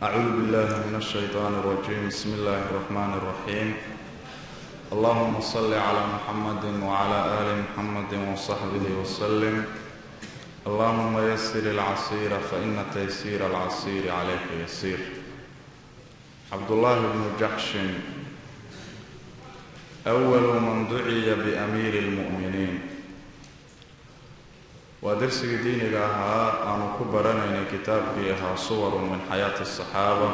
أعوذ بالله من الشيطان الرجيم بسم الله الرحمن الرحيم اللهم صل على محمد وعلى آل محمد وصحبه وسلم اللهم يسر العسير فإن تيسير العسير عليك يسير عبد الله بن جحش أول من دعي بأمير المؤمنين waa darsigii diiniga ahaa aanu ku baranaynay kitaabkii ahaa suwarun min xayaati asaxaaba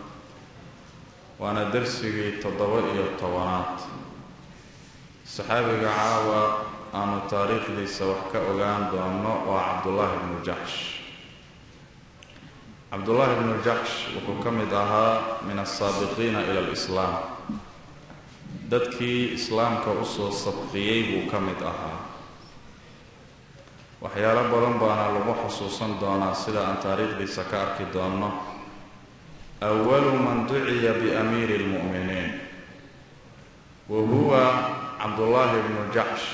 waana darsigii toddoba iyo tobanaad saxaabiga caawa aanu taariikhdiisa wax ka ogaan doono waa cabdullaahi bnu jaxsh cabdullaahi bnu jaxsh wuxuu ka mid ahaa min asaabiqiina ila alislaam dadkii islaamka usoo sabqiyey buu ka mid ahaa waxyaalo badan baana lagu xusuusan doonaa sida aan taariikhdiisa ka arki doonno awalu man duciya biamiiri lmu'miniin wa huwa cabdullaahi bnu jaxsh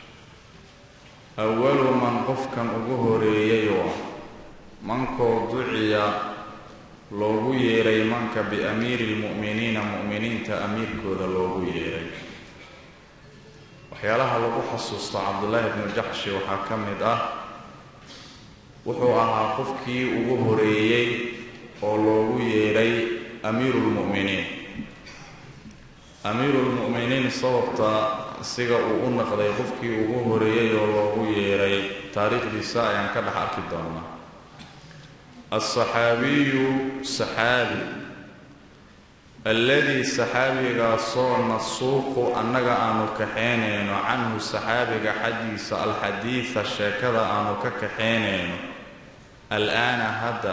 awalu man qofkan ugu horeeyayoo mankoo duciya loogu yeeray manka biamiiri lmu'miniina mu'miniinta amiirkooda loogu yeeray waxyaalaha lagu xasuusto cabdullaahi bnu jaxshi waxaa ka mid ah wuxuu ahaa qofkii ugu horeeyey oo loogu yeedhay amiiru lmu'miniin amiiru lmu'miniin sababta siga uu u naqday qofkii ugu horeeyey oo loogu yeedhay taariikhdiisa ayaan ka dhex arki doonaa alsaxaabiyu saxaabi alladii saxaabigaasoo nasuuqu annaga aanu kaxaynayno canhu saxaabiga xaggiisa alxadiida sheekada aanu ka kaxaynayno al-aana hadda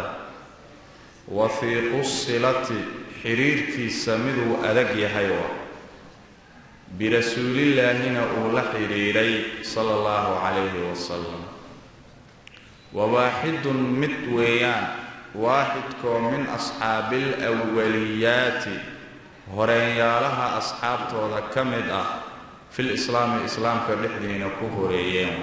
wahiiqu silati xidhiirkiisa miduu adag yahay wa birasuulillaahina uu la xidhiidhay sala allahu calayhi wasalam wa waaxidun mid weeyaan waaxidkoo min asxaabil awaliyaati horeenyaalaha asxaabtooda ka mid ah fil islaami islaamka dhexdiina ku horeeyeen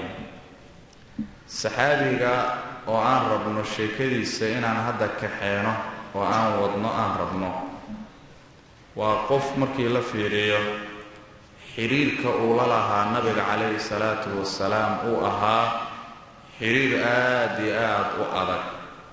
saxaabiga oo aan rabno sheekadiisa inaan hadda kaxeeno oo aan wadno aan rabno waa qof markii la fiiriyo xidhiirka uu la lahaa nabiga calayhi salaatu wasalaam uu ahaa xidhiir aad iyo aad u adag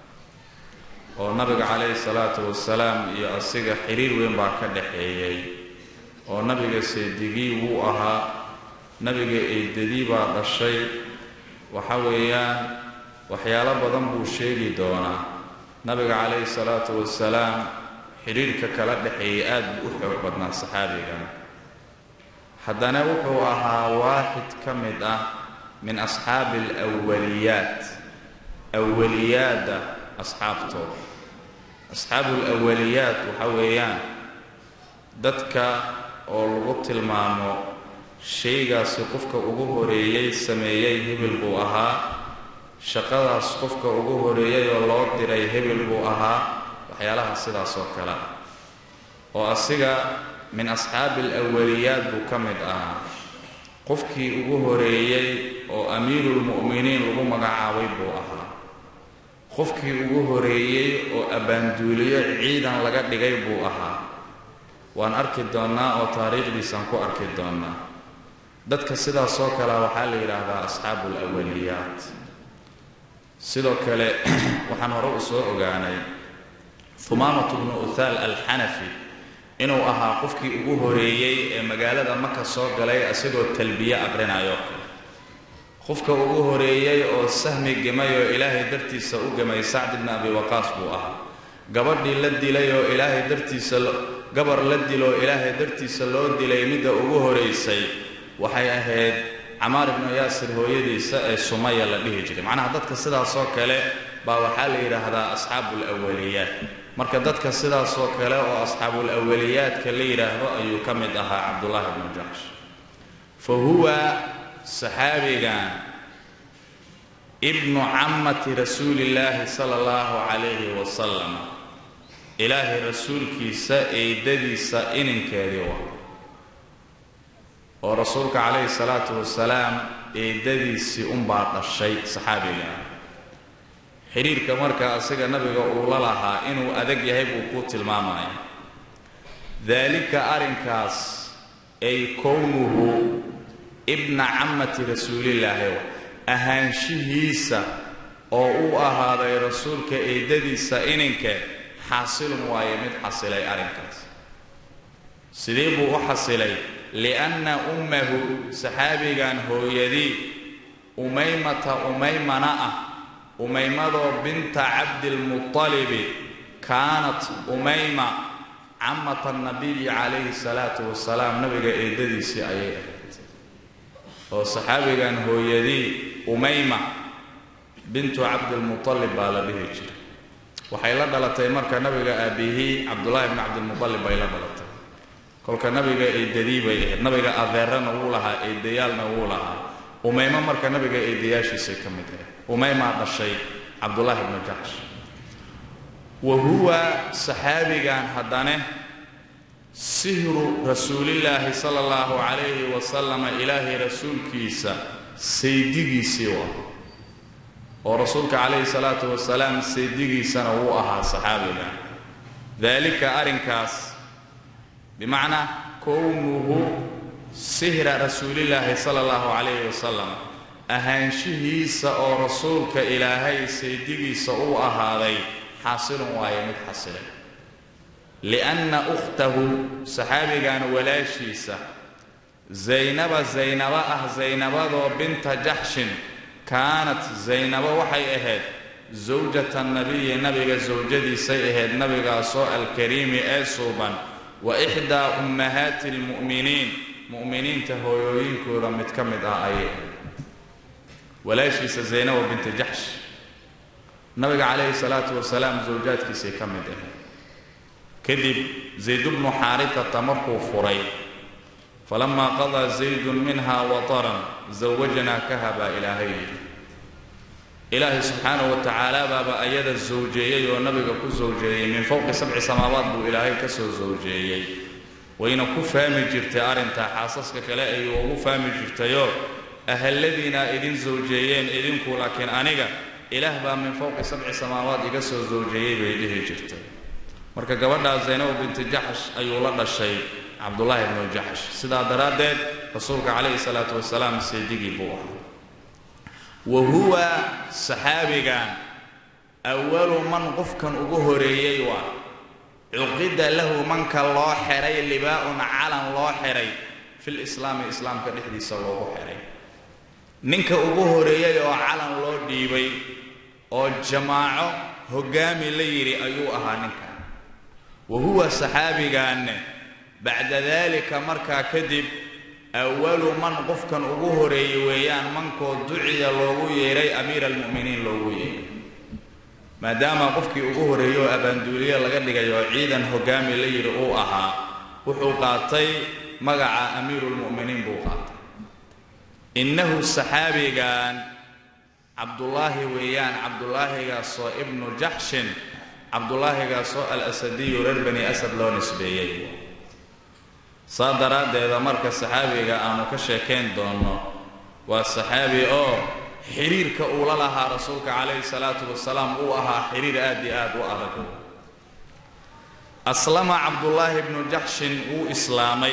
oo nabiga calayhi salaatu wasalaam iyo asiga xiriir weyn baa ka dhaxeeyey oo nabiga seedigii wuu ahaa nabiga eydadii baa dhashay waxa weeyaan waxyaalo badan buu sheegi doonaa nabiga calayhi salaatu wasalaam xidhiirka kala dhexeeyey aad buu u xoog badnaa saxaabigan haddana wuxuu ahaa waaxid ka mid ah min asxaabi alwaliyaat awaliyaadda asxaabtooda asxaabul awaliyaat waxa weeyaan dadka oo lagu tilmaamo shaygaasi qofka ugu horeeyey sameeyey hebel buu ahaa shaqadaas qofka ugu horeeyey oo loo diray hebel buu ahaa waxyaalaha sidaas oo kale oo asiga min asxaabi alawaliyaat buu ka mid ahaa qofkii ugu horeeyey oo amiirulmu'miniin lagu magacaabay buu ahaa qofkii ugu horeeyey oo abbaanduuliyo ciidan laga dhigay buu ahaa waan arki doonnaa oo taariikhdiisaan ku arki doonnaa dadka sidaasoo kalea waxaa la yidhaahdaa asxaabu alawaliyaat sidoo kale waxaan hore u soo ogaanay humaamatu bnu uthaal alxanafi inuu ahaa qofkii ugu horeeyey ee magaalada maka soo galay isagoo talbiye aqrinayo qofka ugu horeeyey oo sahmi gemay oo ilaahay dartiisa u gemay sacd ibni abi waqaas buu ahaa gabadhii la dilay oo ilaahay dartiisa gabar la diloo ilaahay dartiisa loo dilay midda ugu horaysay waxay ahayd camaar ibnu yaasir hooyadiisa ee sumaya la dhihi jiray macnaha dadka sidaasoo kale baa waxaa la yidhaahdaa asxaabul awaliyaat marka dadka sidaasoo kale oo asxaabul awaliyaadka la yidhaahdo ayuu ka mid ahaa cabdullaahi bnu jaxsh fa huwa saxaabigan ibnu cammati rasuulillaahi sala allahu calayhi wasalam ilaahay rasuulkiisa eedadiisa ininkeedii wa oo rasuulka calayhi salaatu wasalaam eedadiisii unbaa dhashay saxaabigan xidhiirka markaa asiga nabiga uu la lahaa inuu adag yahay buu ku tilmaamaya daalika arrinkaas ay kownuhu ibna cammati rasuulillaahi ahaanshihiisa oo u ahaaday rasuulka eedadiisa ininke xaasilun waaye mid xasilay arrinkaas sidee buu u xasilay lianna ummahu saxaabigan hooyadii umaymata umaymana ah umaymadoo binta cabdilmuطalibi kaanat umayma camata nabiyi calayhi salaatu wasalaam nabiga eedadiisii ayay ahayd oo saxaabigan hooyadii umayma bintu cabdilmuطalib baa la dhihi jiray waxay la dhalatay marka nabiga aabihii cabdullaahi bni cabdilmuطalib bay la dhalatay kolka nabiga eedadii bay ahayd nabiga adeerana wuu lahaa eedayaalna wuu lahaa umaymo marka nabiga eedayaashiisay ka mid ahayd umaymaa dhashay cabdullaahi bnu jaxsh wa huwa saxaabigan haddane sihru rasuulillaahi sala allahu calayhi wasalama ilaahay rasuulkiisa saydigiisii waa oo rasuulka calayhi salaatu wasalaam saydigiisana wuu ahaa saxaabigan daalika arrinkaas bimacnaa kownuhu sihra rasuulillaahi sala allahu calayhi wasalam ahaanshihiisa oo rasuulka ilaahay saydigiisa uu ahaaday xaasilun waaye mid xasilay lianna ukhtahu saxaabigan walaashiisa zaynaba zaynaba ah zaynabadoo binta jaxshin kaanat zaynabo waxay ahayd sawjata nabiyi nabiga sawjadiisay ahayd nabigaasoo alkariimi ee suuban wa ixdaa ummahaati almu'miniin mu'miniinta hooyooyinkooda mid ka mid ah ayay ahayd walaashiisa zaynaba binta jaxsh nabiga calayhi salaatu wasalaam sawjaadkiisay ka mid ahayd kadib zayd bnu xaaritata markuu furay falamaa qadaa zaydun minha wataran zawajnaakaha baa ilaahay yidhi ilaahay subxaanahu wa tacaala baaba ayada sawjeeyey oo nabiga ku sawjeeyey min fowqi sabci samaawaat buu ilaahay ka soo sawjeeyey wayna ku fahmi jirtay arrintaa xaasaska kale ay ugu fahmi jirtayoo ahalladiina idin sawjeeyeen idinku laakiin aniga ilaah baa min fowqi sabci samaawaat iga soo sawjeeyey bay dhihi jirtay marka gabadhaa zaynab binti jaxsh ayuu la dhashay cabdullaahi bnu jaxsh sidaa daraaddeed rasuulka calayhi salaatu wasalaam seedigii buu ahaa wa huwa saxaabigan awalu man qofkan ugu horeeyey waa cuqida lahu manka loo xiray libaa'un calan loo xiray fil islaami islaamka dhexdiisa loogu xiray ninka ugu horeeyey oo calan loo dhiibay oo jamaaco hoggaami la yidhi ayuu ahaa ninkan wa huwa saxaabigaanne bacda daalika markaa kadib awalu man qofkan ugu horeeyey weeyaan mankoo duciya loogu yeedhay amiira almu'miniin loogu yeedhay maadaama qofkii ugu horeeyey oo abaanduuliye laga dhigay oo ciidan hoggaami la yidhi uu ahaa wuxuu qaatay magaca amiiruulmu'miniin buu qaatay innahu saxaabigan cabdullaahi weeyaan cabdulaahigaasoo ibnu jaxshin cabdulaahigaasoo al asadiyu reer bani asad loo nisbeeyey saa daraaddeeda marka saxaabiga aanu ka sheekayn doonno waa saxaabi oo xidhiirka uu la lahaa rasuulka calayhi salaatu wasalaam uu ahaa xidhiir aad iyo aad u adag aslama cabdullaahi bnu jaxshin wuu islaamay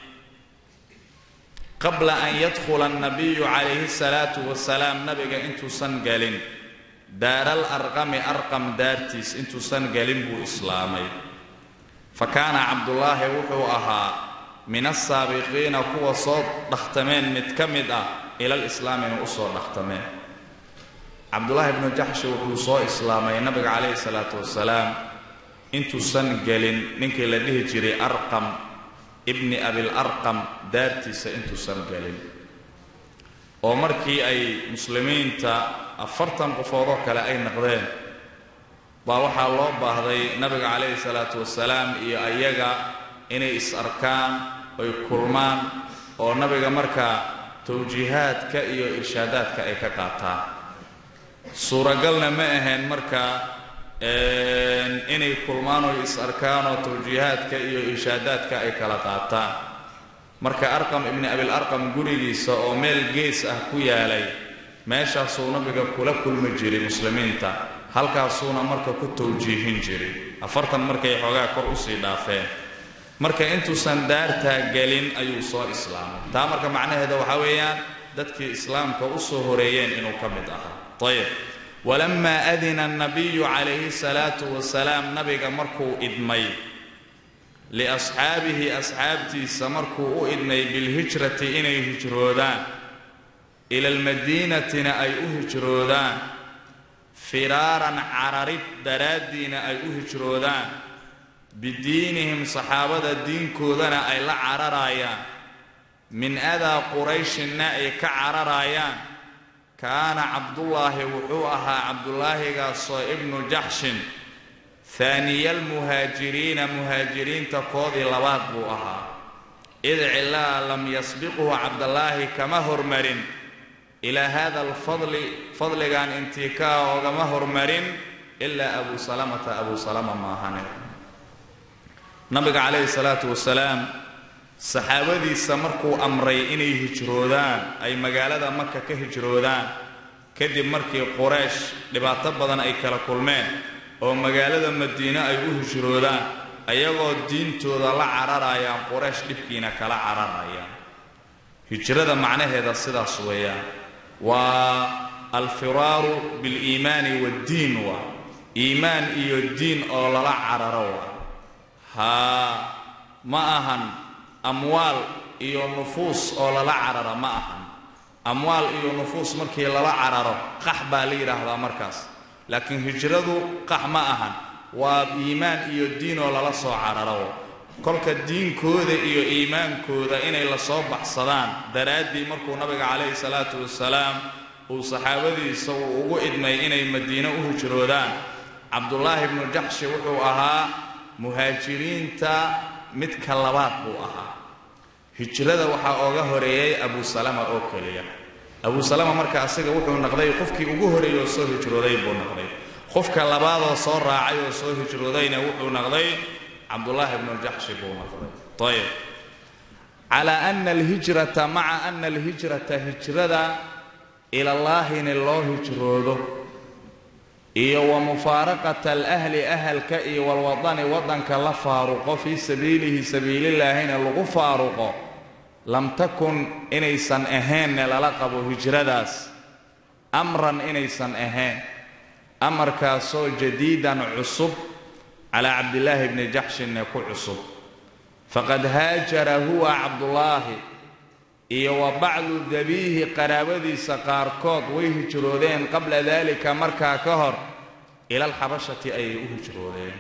qabla an yadkhula annabiyu calayhi salaatu wasalaam nabiga intuusan gelin daaral arqami arqam daartiis intuusan gelin buu islaamay fa kaana cabdullaahi wuxuu ahaa min asaabiqiina kuwa soo dhakhtameen mid ka mid ah ilal islaamina u soo dhakhtameen cabdullaahi bnu jaxshi wuxuu soo islaamay nabiga calayhi salaatu wasalaam intuusan gelin ninkii la dhihi jiray arqam ibni abil arqam daartiisa intuusan gelin oo markii ay muslimiinta afartan qofoodoo kale ay naqdeen baa waxaa loo baahday nabiga calayhi salaatu wasalaam iyo ayaga inay is arkaan oy kulmaan oo nabiga markaa tawjiihaadka iyo irshaadaadka ay ka qaataan suuragalna ma ahayn markaa inay kulmaan oy is arkaan oo tawjiihaadka iyo irshaadaadka ay kala qaataan marka arqam ibni abil arqam gurigiisa oo meel gees ah ku yaalay meeshaasuu nabiga kula kulmi jiray muslimiinta halkaasuuna marka ku tawjiihin jiray afartan markay xoogaa kor usii dhaafeen marka intuusan daartaa gelin ayuu soo islaamay taa marka macnaheeda waxaa weeyaan dadkii islaamka u soo horeeyeen inuu ka mid ahaa ayib walamaa adina annabiyu calayhi salaatu wasalaam nabiga markuu idmay liasxaabihi asxaabtiisa markuu u idmay bilhijrati inay hijroodaan ila almadiinatina ay u hijroodaan firaaran cararid daraaddiina ay u hijroodaan bidiinihim saxaabada diinkoodana ay la cararayaan min adaa qurayshinna ay ka cararayaan kaana cabdullaahi wuxuu ahaa cabdulaahigaasoo ibnu jaxshin haaniyalmuhaajiriina muhaajiriinta koodii labaad buu ahaa id cilaa lam yasbiqhu cabdallaahi kama hormarin ilaa hada alfadli fadligan intikaa oogama hormarin ilaa abu salamata abu salama maahane nabiga calayhi salaatu wasalaam saxaabadiisa markuu amray inay hijroodaan ay magaalada maka ka hijroodaan kadib markii quraysh dhibaato badan ay kala kulmeen oo magaalada madiine ay u hijroodaan ayagoo diintooda la cararayaan quraysh dhibkiina kala cararayaan hijrada macnaheeda sidaas weeyaan waa alfiraaru biliimaani waddiin waa iimaan iyo diin oo lala cararo waa haa ma ahan amwaal iyo nufuus oo lala cararo ma ahan amwaal iyo nufuus markii lala cararo qax baa la yidhaahdaa markaas laakiin hijradu qax ma ahan waa iimaan iyo diin oo lala soo cararo kolka diinkooda iyo iimaankooda inay lasoo baxsadaan daraaddii markuu nabiga calayhi salaatu wasalaam uu saxaabadiisa uu ugu idmay inay madiine u hijroodaan cabdullaahi bnu jaxshi wuxuu ahaa muhaajiriinta midka labaad buu ahaa hijrada waxaa ooga horeeyey abu salama oo keliya abu salama marka asiga wuxuu noqday qofkii ugu horeeyey oo soo hijrooday buu noqday qofka labaadoo soo raacay oo soo hijroodayna wuxuu noqday cabdullaahi bnu jaxshi buu noqday ayib calaa ana alhijrata maca ana alhijrata hijrada ilallaahina loo hijroodo iyo wa mufaaraqata alahli ahalka iyo walwadani waddanka la faaruqo fii sabiilihi sabiilillaahina lagu faaruqo lam takun inaysan ahaynne lala qabo hijradaas amran inaysan ahayn amarkaasoo jadiidan cusub calaa cabdillaahi bni jaxshinne ku cusub faqad haajara huwa cabdullaahi iyo wa bacdu dabiihi qaraabadiisa qaarkood way hijroodeen qabla daalika markaa ka hor ila alxabashati ayay u hijroodeen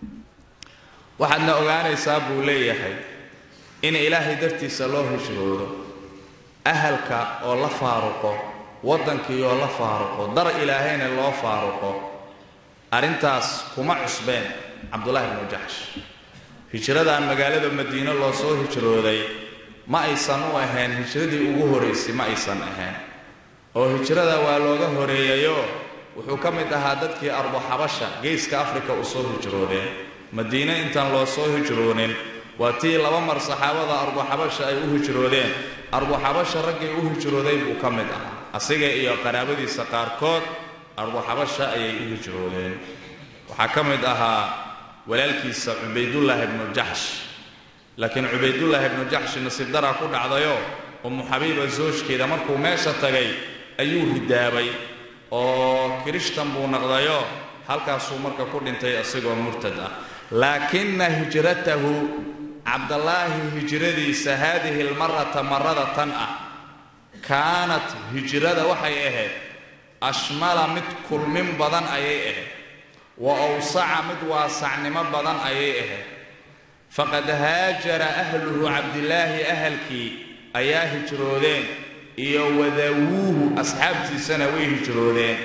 waxaadna ogaanaysaa buu leeyahay in ilaahay dartiisa loo hijroodo ahalka oo la faaruqo waddankii oo la faaruqo dar ilaahayna loo faaruqo arrintaas kuma cusbeen cabdullaahi bnu jaxsh hijradaan magaalada madiine loo soo hijrooday ma aysan u ahayn hijradii ugu horaysay ma aysan ahayn oo hijrada waa looga horeeyayo wuxuu ka mid ahaa dadkii arduxabasha geeska afrika u soo hijroodeen madiine intaan loo soo hijroonin waa tii laba mar saxaabada arduxabasha ay u hijroodeen arduxabasha raggii u hijrooday buu ka mid ahaa asiga iyo qaraabadiisa qaarkood arduxabasha ayay u hijroodeen waxaa ka mid ahaa walaalkiisa cubaydullaahi ibnu jaxsh laakiin cubaydullaahi ibnu jaxshi nasiib daraa ku dhacdayo ummu xabiiba soojkeeda markuu meesha tagay ayuu hidaabay oo kirishtan buu naqdayo halkaasuu marka ku dhintay isagoo murtad ah laakina hijratahu cabdallaahi hijradiisa haadihi almarata marada tan ah kaanat hijrada waxay ahayd ashmala mid kulmin badan ayay ahayd wa awsaca mid waasacnimo badan ayay ahayd faqad haajara ahluhu cabdillaahi ahalkii ayaa hijroodeen iyo wadawuuhu asxaabtiisana way hijroodeen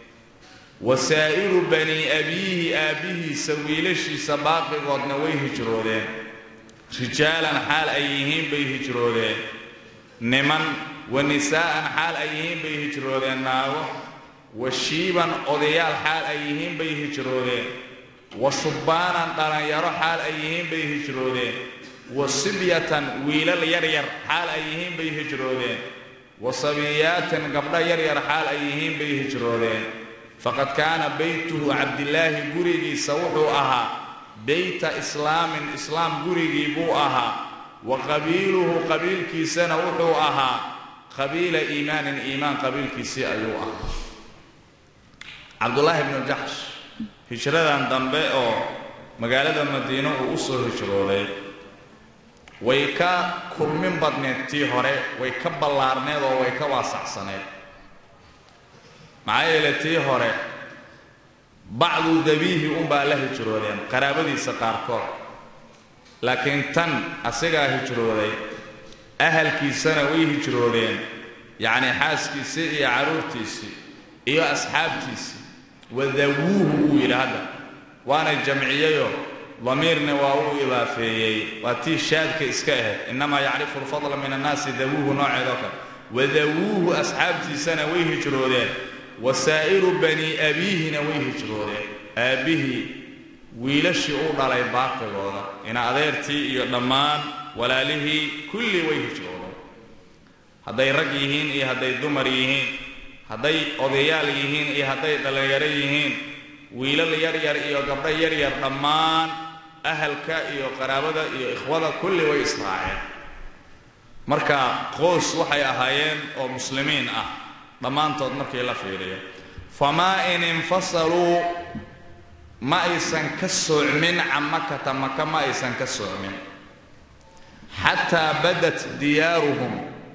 wasaa'iru bani abiihi aabbihiisa wiilashiisa baaqigoodna way hijroodeen rijaalan xaal ay yihiin bay hijroodeen niman wa nisaa'an xaal ay yihiin bay hijroodeen naago wa shiiban odayaal xaal ay yihiin bay hijroodeen wa shubbaanan dhallinyaro xaal ay yihiin bay hijroodeen wa sibyatan wiilal yaryar xaal ay yihiin bay hijroodeen wa sabiyaatin gabdho yaryar xaal ay yihiin bay hijroodeen faqad kaana beytuhu cabdilaahi gurigiisa wuxuu ahaa beyta islaamin islaam gurigii buu ahaa wa qabiiluhu qabiilkiisana wuxuu ahaa qabiila iimaanin iimaan qabiilkiisii ayuu ahaa cabdullaahi bnu jaxsh hijradan dambe oo magaalada madiino uu u soo hijrooday way ka kulmin badneed tii hore way ka ballaarneed oo way ka waasacsaneed maxaa yeele tii hore bacdu dabiihi unbaa la hijroodeen qaraabadiisa qaarkood laakiin tan asigaa hijrooday ahalkiisana way hijroodeen yacnii xaaskiisii iyo carruurtiisii iyo asxaabtiisii wadawuuhu uu yidhi hadda waana jamciyeyoo damiirna waa uu idaafeeyey waa tii shaadka iska ahayd innamaa yacrifu alfadla min annaasi dawuuhu nooceedoo kale wadawuuhu asxaabtiisana way hijroodeen wasaa'iru bani abiihina way hijroodeen aabbihii wiilashii u dhalay baaqigooda ina adeertii iyo dhammaan walaalihii kulli way hijroodeen hadday rag yihiin iyo hadday dumar yihiin hadday odayaal yihiin iyo hadday dhallinyaro yihiin wiilal yaryar iyo gabdho yaryar dhammaan ahalka iyo qaraabada iyo ikhwada kulli way israaceen marka qoys waxay ahaayeen oo muslimiin ah dhammaantood markii la fiiriyo famaa in infasaluu ma aysan ka soocmin can makata maka ma aysan ka soocmin xataa badat diyaaruhum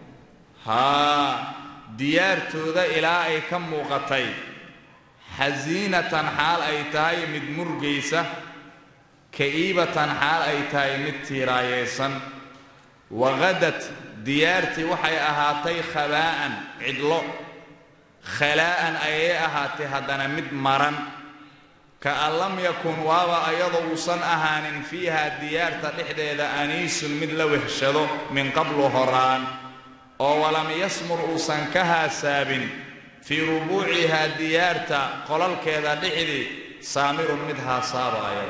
haa diyaartooda ilaa ay ka muuqatay xasiinatan xaal ay tahay mid murgaysa ka'iibatan xaal ay tahay mid tiiraayaysan waqadad diyaartii waxay ahaatay khabaa'an cidlo khalaa'an ayay ahaatay haddana mid maran kaan lam yakun waaba ayadoo uusan ahaanin fiiha diyaarta dhexdeeda aniisun mid la wehshado min qablu horaan oo walam yasmur uusan ka haasaabin fii rubuucihaa diyaarta qolalkeeda dhexdii saamirun mid haasaabaayo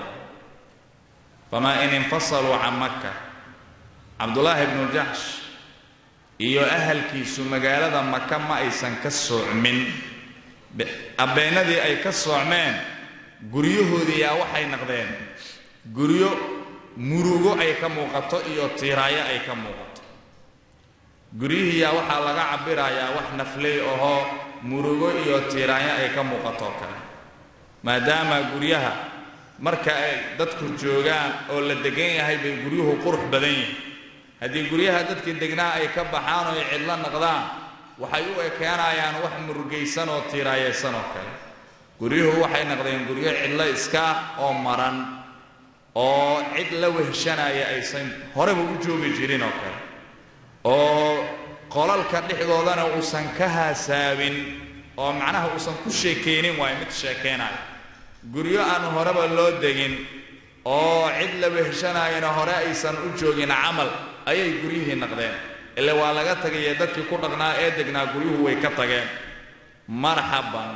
famaa in infasaluu can makka cabdulaahi bnu jaxsh iyo ahalkiisu magaalada maka ma aysan ka soocmin abbeennadii ay ka soocmeen guryahoodii yaa waxay naqdeen guryo murugo ay ka muuqato iyo tiiraayo ay ka muuqato guryihii yaa waxaa laga cabirayaa wax nafley ahoo murugo iyo tiiraanyo ay ka muuqatoo kale maadaama guryaha marka ay dadku joogaan oo la degan yahay bay guryuhu qurux badan yihiin haddii guryaha dadkii degnaa ay ka baxaan oo ay cidlo naqdaan waxay u ekeenayaan wax murugaysan oo tiiraayaysan oo kale guryuhu waxay naqdeen guryo cidlo iska oo maran oo cid la wehshanaya aysan horeba u joogi jirin oo kale oo qolalka dhexdoodana uusan ka haasaabin oo macnaha uusan ku sheekaynin waayo mid sheekaynayo guryo aan horeba loo degin oo cid la wehshanaayana hore aysan u joogin camal ayay guryihii naqdeen ile waa laga tagaye dadkii ku dhaqnaa ee degnaa guryuhu way ka tageen marxaban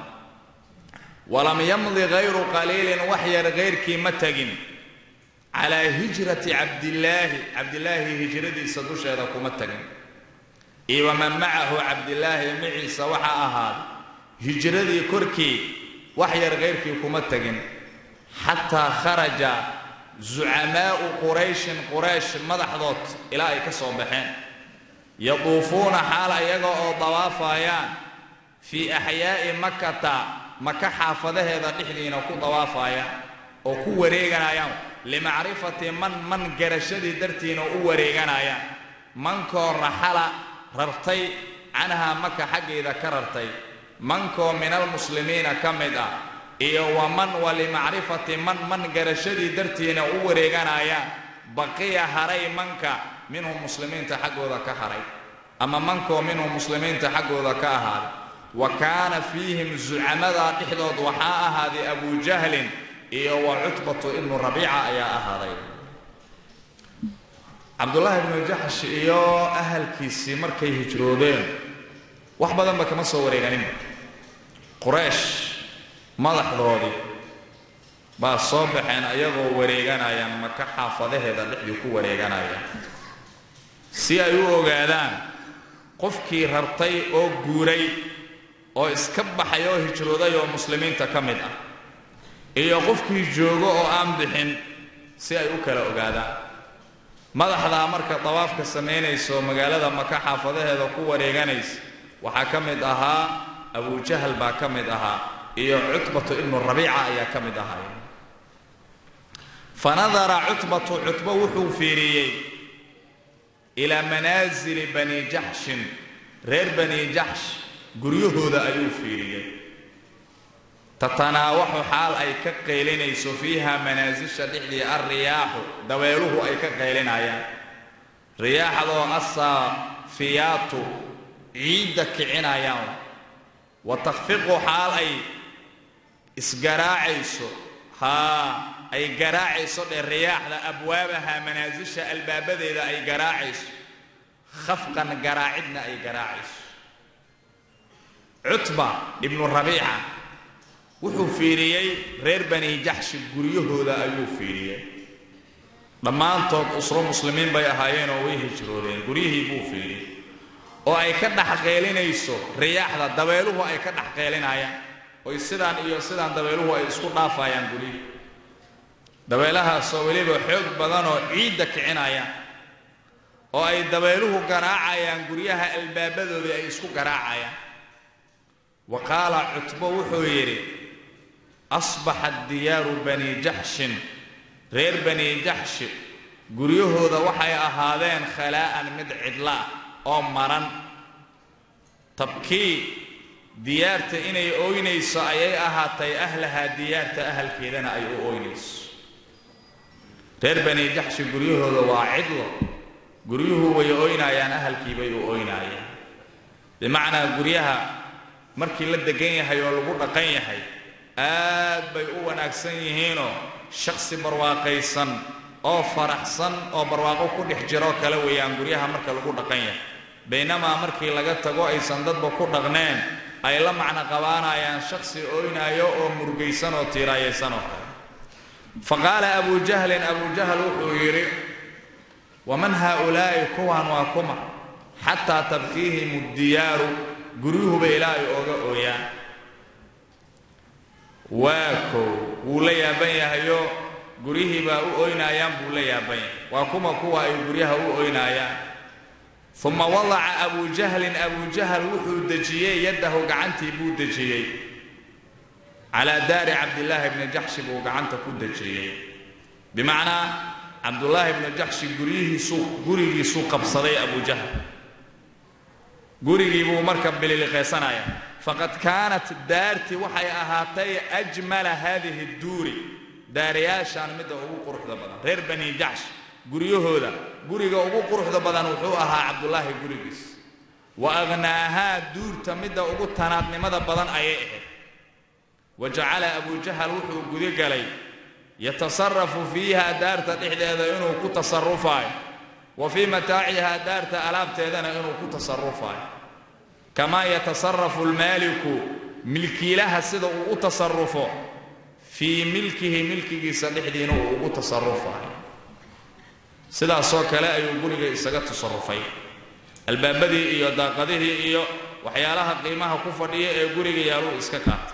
walam yamdi hayru qaliilin wax yar hayrkii ma tegin calaa hijrati cabdillaahi cabdillaahi hijradiisa dusheeda kuma tegin iyo waman macahu cabdillaahi maciisa waxa ahaaday hijradii korkii wax yar hayrkii kuma tegin xataa kharaja zucamaa'u qurayshin quraysh madaxdood ilaa ay ka soo baxeen yaduufuuna xaal ayaga oo dawaafayaan fii axyaa'i makata maka xaafadaheeda dhexdiina ku dawaafayaan oo ku wareeganayaan limacrifati man man garashadii dartiina u wareeganayaan mankoo raxala rartay canhaa maka xaggeeda ka rartay mankoo min almuslimiina ka mid ah iyo waman wa limacrifati man man garashadii dartiina u wareeganayaan baqiya haray manka minhum muslimiinta xaggooda ka haray ama mankoo minhum muslimiinta xaggooda ka ahaaday wa kaana fiihim zucamadaa dhexdood waxaa ahaaday abujahlin iyo wa cutbatu ibnu rabiica ayaa ahaaday cabdullaahi ibnu jaxsh iyo ahalkiisii markay hijroodeen wax badanba kama soo wareeganinba quraysh madaxdoodii baa soo baxeen ayagoo wareeganayaan maka xaafadaheeda dhexdii ku wareeganayaan si ay u ogaadaan qofkii rartay oo guuray oo iska baxay oo hijrooday oo muslimiinta ka mid ah iyo qofkii joogo oo aan bixin si ay u kala ogaadaan madaxdaa marka dawaafka samaynayso magaalada maka xaafadaheeda ku wareeganaysa waxaa ka mid ahaa abujahal baa ka mid ahaa iyo cutbatu ibnu rabiica ayaa ka mid ahay fanadara cutbatu cutbo wuxuu fiiriyey ilaa manaasili bani jaxshin reer bani jaxsh guryahooda ayuu fiiriyey tatanaawaxu xaal ay ka qaylinayso fiiha manaasisha dhexdii alriyaaxu dabeeluhu ay ka qaylinayaan riyaaxdoo asaafiyaatu ciidda kicinayaan wa takfiqu xaal ay isgaraacayso haa ay garaacayso dhe riyaaxda abwaabaha manaasisha albaabadeeda ay garaacayso khafqan garaacidna ay garaacayso cutba ibnu rabiica wuxuu fiiriyey reer bani jaxshi guryahooda ayuu fiiriyey dhammaantood usro muslimiin bay ahaayeenoo way hijroodeen guryihii buu fiiriyey oo ay ka dhex qeylinayso riyaaxda dabeeluhu ay ka dhex qeylinayaan oy sidaan iyo sidaan dabeeluhu ay isku dhaafayaan guryihii dabeelahaasoo weliba xoog badanoo ciidda kicinayaan oo ay dabeeluhu garaacayaan guryaha albaabadoodii ay isku garaacayaan wa qaala cutbo wuxuu yidhi asbaxat diyaaru bani jaxshin reer bani jaxshi guryahooda waxay ahaadeen khalaa'an mid cidla ah oo maran tabkii diyaarta inay ooynayso ayay ahaatay ahlahaa diyaarta ahalkeedana ay u ooynayso reer bani jaxshi guryahooda waa cidlo guryuhu way ooynayaan ahalkiibay u ooynayaan bimacnaa guryaha markii la degan yahay oo lagu dhaqan yahay aad bay u wanaagsan yihiinoo shakhsi barwaaqaysan oo faraxsan oo barwaaqo ku dhex jiroo kale weeyaan guryaha marka lagu dhaqan yahay baynamaa markii laga tago aysan dadba ku dhaqneen ay la macno qabaanayaan shakhsi ooynaayo oo murugaysan oo tiiraayaysan oo kale fa qaala abuu jahlin abuu jahl wuxuu yidhi waman haaulaa'i kuwan waa kuma xataa tabkiihim diyaaru guryuhuba ilaa ay ooga ooyaan waa kow wuu la yaaban yahayo guryihii baa u oynaayaan buu la yaaban yahay waa kuma kuwa ay guryaha u oynaayaan uma wadaca abuu jahlin abuu jahl wuxuu dejiyey yaddahu gacantii buu dejiyey calaa daari cabdillaahi bni jaxshi buu gacanta ku dejiyey bimacnaa cabdullaahi bni jaxshi guryihiisuu gurigiisuu qabsaday abuu jahl gurigii buu marka bililiqaysanaya faqad kaanat daartii waxay ahaatay ajmala haadihi duuri daariyaashaan midda ugu quruxda badan reer bani jaxsh guryahooda guriga ugu quruxda badan wuxuu ahaa cabdullaahi gurigiis wa aghnaahaa duurta midda ugu tanaadnimada badan ayay ahayd wa jacala abuu jahal wuxuu gudagalay yatasarafu fiiha daarta dhexdeeda inuu ku tasarufaayo wa fii mataacihaa daarta alaabteedana inuu ku tasarufaayo kamaa yatasarafu almaaliku milkiilaha sida uu u tasarufo fii milkihi milkigiisa dhexdiina uu ugu tasarufaayo sidaasoo kale ayuu guriga isaga tasarufay albaabadii iyo daaqadihii iyo waxyaalaha qiimaha ku fadhiya ee guriga yaaluu iska qaatay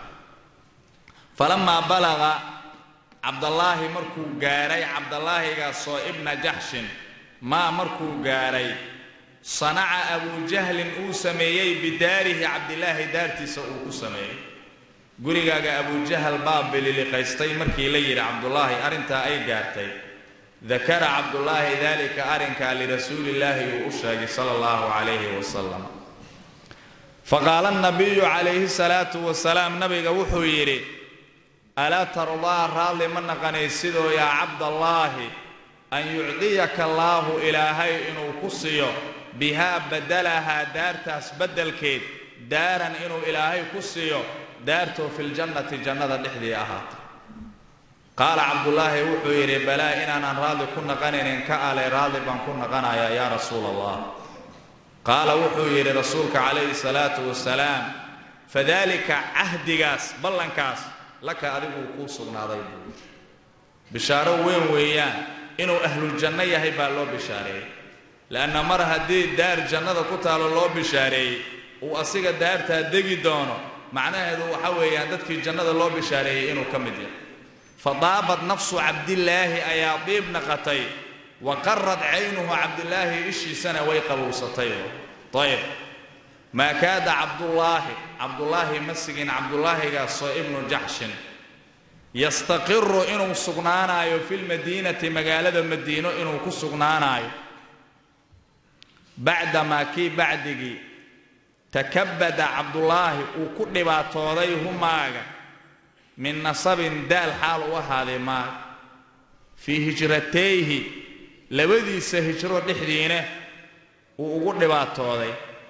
falamaa balaqa cabdallaahi markuu gaadhay cabdallaahigaasoo ibna jaxshin maa markuu gaadhay sanaca abuu jahlin uu sameeyey bidaarihi cabdilaahi daartiisa uu ku sameeyey gurigaaga abujahal baa bililiqaystay markii la yidhi cabdullaahi arrintaa ay gaartay dakara cabdullaahi daalika arrinkaa lirasuulillaahi uu u sheegay sala allahu calayhi wasalam faqaala nabiyu calayhi salaatu wasalaam nabiga wuxuu yidhi alaa tardaa raalli ma naqanaysidoo yaa cabdallaahi an yucdiyaka allaahu ilaahay inuu ku siiyo bihaa badalahaa daartaas beddelkeed daaran inuu ilaahay ku siiyo daartoo filjannati jannada dhexdii ahaatay qaala cabdullaahi wuxuu yidhi balaa inaanan raalli ku naqanaynin ka ale raalli baan ku naqanayaa yaa rasuula allah qaala wuxuu yidhi rasuulka calayhi salaatu wasalaam fadaalika cahdigaas ballankaas laka adiguu kuu sugnaaday buu bishaaro weyn weeyaan inuu ahluljanno yahay baa loo bishaareeyey le'anna mar haddii daar jannada ku taalo loo bishaareeyey uu asiga daartaa degi doono macnaheedu waxa weeyaan dadkii jannada loo bishaareeyey inuu ka mid yahay fadaabad nafsu cabdillaahi ayaa diib naqatay wa qarad caynuhu cabdillaahi ishiisana way qabowsatay ayb maa kaada cabdullaahi cabdullaahi ma sigin cabdulaahigaasoo ibnu jaxshin yastaqiru inuu sugnaanaayo fi lmadiinati magaalada madiino inuu ku sugnaanaayo bacdamaa kii bacdigii takabada cabdullaahi uu ku dhibaatooday humaaga min nasabin daal xaal u ahaaday maaga fii hijratayhi labadiisa hijro dhexdiina uu ugu dhibaatooday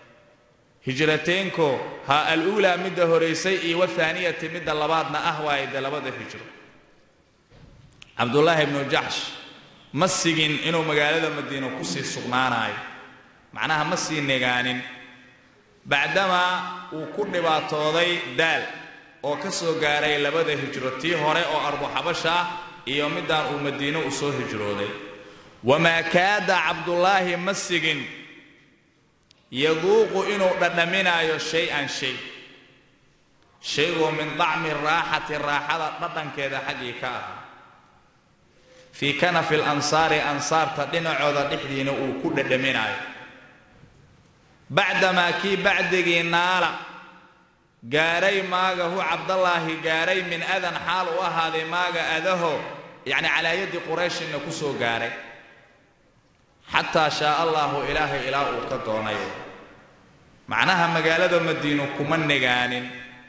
hijrateenko ha al-uulaa midda horaysay iyo wathaaniyati midda labaadna ah waaye dee labada hijro cabdullaahi ibnu jaxsh ma sigin inuu magaalada madiino kusii sugnaanaayo macnaha ma sii negaanin bacdamaa uu ku dhibaatooday daal oo ka soo gaaray labada hijro tii hore oo arbuxabasha ah iyo middaan uu madiino u soo hijrooday wamaa kaada cabdullaahi ma sigin yaduuqu inuu dhadhaminaayo shay-an shay shaygoo min dacmi raaxati raaxada dhadhankeeda xaggii ka ahaa fii kanafi lansaari ansaarta dhinacooda dhexdiina uu ku dhadhaminaayo bacdamaa kii bacdigii naala gaaray maagahu cabdallaahi gaaray min adan xaal u ahaaday maaga adaho yacni calaa yaddi qurayshinna ku soo gaaray xataa shaa allaahu ilaahay ilaa uu ka doonay macnaha magaalada madiino kuma negaanin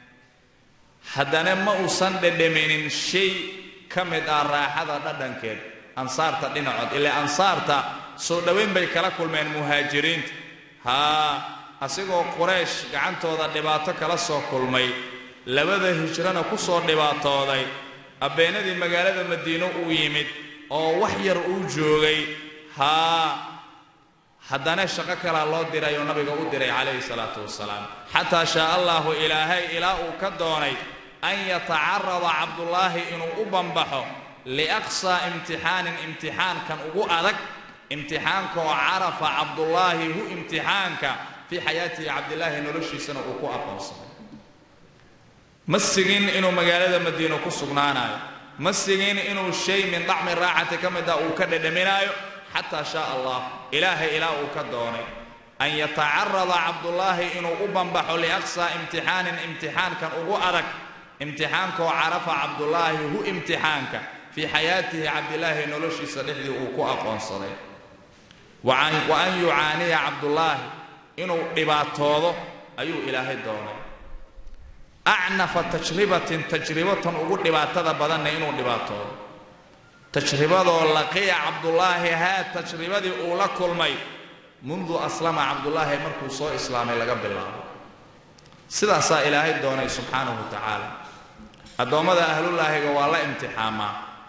haddana ma uusan dhedhaminin shay ka mid ah raaxada dhadhankeed ansaarta dhinacood ilaa ansaarta soo dhowayn bay kala kulmeen muhaajiriinta haa asigoo quraysh gacantooda dhibaato kala soo kulmay labada hijrana ku soo dhibaatooday abbeenadii magaalada madiino uu yimid oo wax yar uu joogay haa haddana shaqo kalaa loo diray oo nabiga u diray calayhi salaatu wasalaam xataa shaa allaahu ilaahay ilaa uu ka doonay an yatacarada cabdullaahi inuu u bambaxo liaqsaa imtixaanin imtixaankan ugu adag imtixaankaoo carafa cabdullaahi hu imtixaanka fii xayaatihi cabdilaahi noloshiisana uu ku aqoonsaday ma sigin inuu magaalada madiino ku sugnaanayo ma sigin inuu shay min dacmi raaxati ka mid ah uu ka dhedhaminaayo xataa shaa allah ilaahay ilaa uu ka doonay an yatacarada cabdullaahi inuu u bambaxo liaqsaa imtixaanin imtixaankan ugu adag imtixaankaoo carafa cabdullaahi hu imtixaanka fii xayaatihi cabdilaahi noloshiisa dhexdii uu ku aqoonsaday wa an yucaaniya cabdullaahi inuu dhibaatoodo ayuu ilaahay doonay acnafa tajribatin tajribatan ugu dhibaatada badanna inuu dhibaatoodo tajribadoo laqiya cabdullaahi haa tajribadii uu la kulmay mundu aslama cabdullaahi markuu soo islaamay laga bilaabo sidaasaa ilaahay doonay subxaanahu wa tacaala addoommada ahlullaahiga waa la imtixaamaa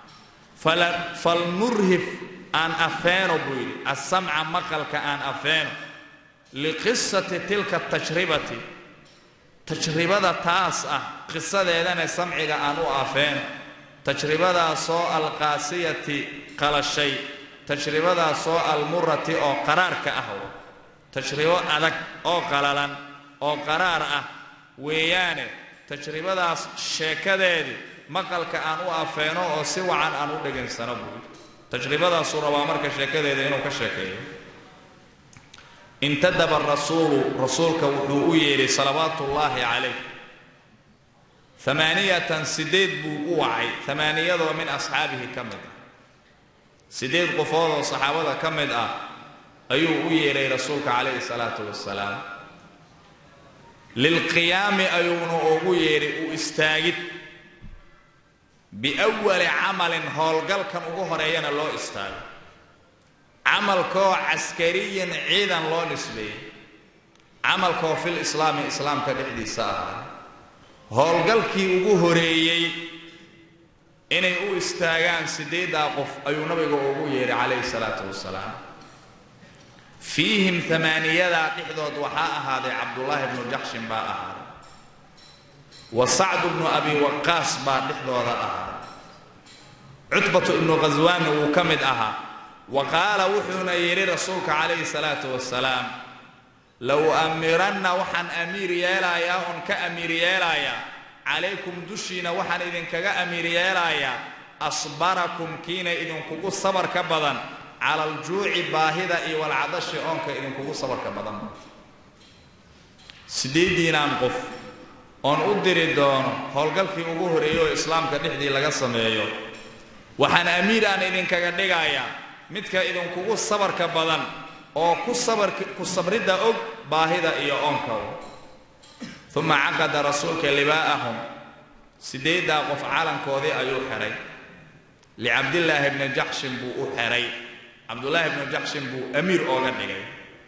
falnurhif aan afeeno buu yidhi assamca maqalka aan afeeno liqisati tilka tajribati tajribada taas ah qisadeedana samciga aan u afeeno tajribadaasoo alqaasiyati qalashay tajribadaasoo almurati oo qaraarka ah tajribo adag oo qalalan oo qaraar ah weeyaane tajribadaas sheekadeedii maqalka aan u afeeno oo si wacan aan u dhegaysano buui tajribadaasuu rabaa marka sheekadeeda inuu ka sheekeeyo intadaba rasuulu rasuulka wuxuu u yeedhay salawaatu ullaahi calayh amaaniyatan sideed buu u wacay amaaniyadoo min asxaabihi ka mid ah sideed qofood oo saxaabada ka mid ah ayuu u yeedhay rasuulka calayhi salaatu wasalaam lilqiyaami ayuuna ugu yeedhay u istaagid biwali camalin howlgalkan ugu horeeyana loo istaago camalkoo caskariyin ciidan loo nisbeeyey camalkoo fil islaami islaamka dhexdiisa ahaa howlgalkii ugu horeeyey inay u istaagaan siddeeddaa qof ayuu nabiga ugu yeedhay calayhi salaatu wasalaam fiihim amaaniyadaa dhexdood waxaa ahaaday cabdullaahi bnu jaxshin baa ahaaday wa sacdu bnu abi waqaas baa dhexdooda ahaaday cutbatu ibnu khaswaanna wuu ka mid ahaa wa qaala wuxuuna yidhi rasuulka calayhi salaatu wasalaam low amiranna waxaan amiir yeelayaa oon ka amiir yeelayaa calaykum dushiina waxaan idinkaga amiir yeelayaa asbarakum kiina idinkugu sabarka badan cala aljuuci baahida iyo walcadashi oonka idinkugu sabarka badan siddeeddiinaan qof oon u diri doono howlgalkii ugu horreeyey oo islaamka dhexdii laga sameeyo waxaan amiir aan idinkaga dhigayaa midka idinkugu sabarka badan oo ku sabark ku sabridda og baahida iyo oonka uma caqada rasuulka libaa'ahum siddeeddaa qof calankoodii ayuu xidhay licabdillaahi bni jaxshin buu u xidhay cabdullaahi bnu jaxshin buu amiir ooga dhigay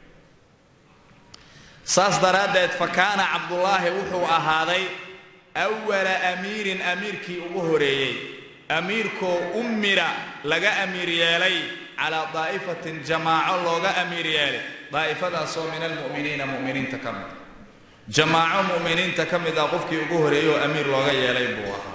saas daraaddeed fa kaana cabdullaahi wuxuu ahaaday awala amiirin amiirkii ugu horeeyey amiirkoo ummira laga amiir yeelay calaa daa'ifatin jamaaco looga amiir yeelay daa'ifadaasoo min almu'miniina mu'miniinta ka mid jamaaco mu'miniinta ka mid ah qofkii ugu horeeyey oo amiir looga yeelay buu ahaa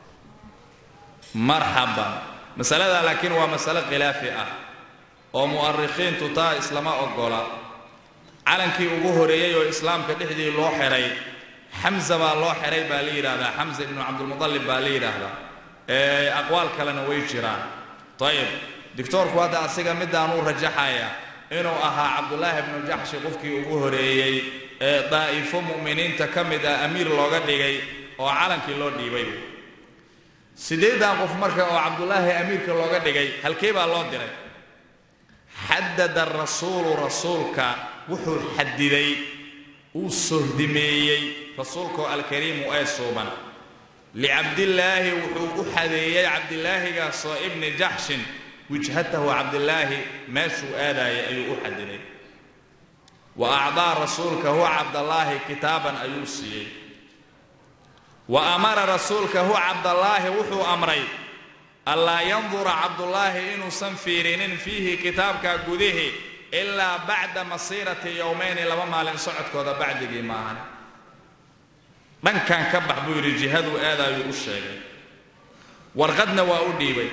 marxaban masaladaa laakiin waa masale khilaafi ah oo mu'arikhiintu taa islama oggola calankii ugu horeeyey oo islaamka dhexdii loo xidhay xamza baa loo xidhay baa la yidhaahdaa xamza ibnu cabdilmutalib baa la yidhaahdaa aqwaal kalena way jiraan ayib doctoorku hadda asiga midaanuu rajaxaya inuu ahaa cabdullaahi bnu jaxshi qofkii ugu horeeyey ee daa'ifo mu'miniinta ka mid ah amiir looga dhigay oo calankii loo dhiibay siddeeddan qof marka oo cabdullaahi amiirka looga dhigay halkee baa loo diray xadada rasuulu rasuulka wuxuu xadiday uu sohdimeeyey rasuulkaoo alkariimu ee suuban licabdillaahi wuxuu u xadeeyey cabdilaahigaasoo ibni jaxshin wijhatahu cabdilaahi meeshuu aadaayay ayuu u xadiday wa acdaa rasuulka huwa cabdallaahi kitaaban ayuu siiyey wa amara rasuulka huwa cabdallaahi wuxuu amray allaa yandura cabdullaahi inuusan fiirinin fiihi kitaabka gudihi ilaa bacda masiirati yowmayni laba maalin socodkooda bacdigii maahan dhankan ka bax buu yidhi jihaduu aadaayuu u sheegay warqadna waa u dhiibay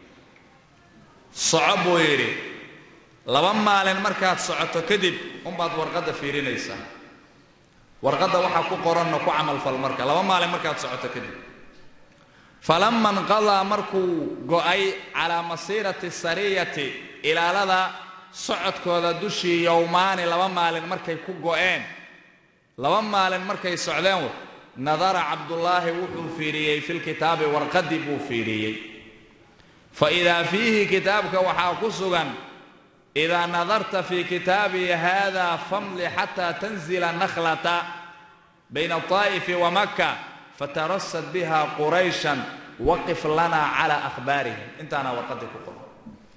soco buu yidhi laba maalin markaad socoto kadib unbaad warqadda fiirinaysaa warqadda waxaa ku qoranna ku camalfal marka laba maalin markaad socoto kadib falama inqadaa markuu go'ay calaa masiirati sariyati ilaalada socodkooda dushii yowmaani laba maalin markay ku go'een laba maalin markay socdeen nadara cabdullaahi wuxuu fiiriyey filkitaabi warqaddii buu fiiriyey fa idaa fiihi kitaabka waxaa ku sugan idaa nadarta fii kitaabii hada famli xataa tanzila nakhlata bayna طaa'ifi wa maka fatarasad biha qurayshan waqif lana calaa akhbaarihim intaana warqaddii ku qoran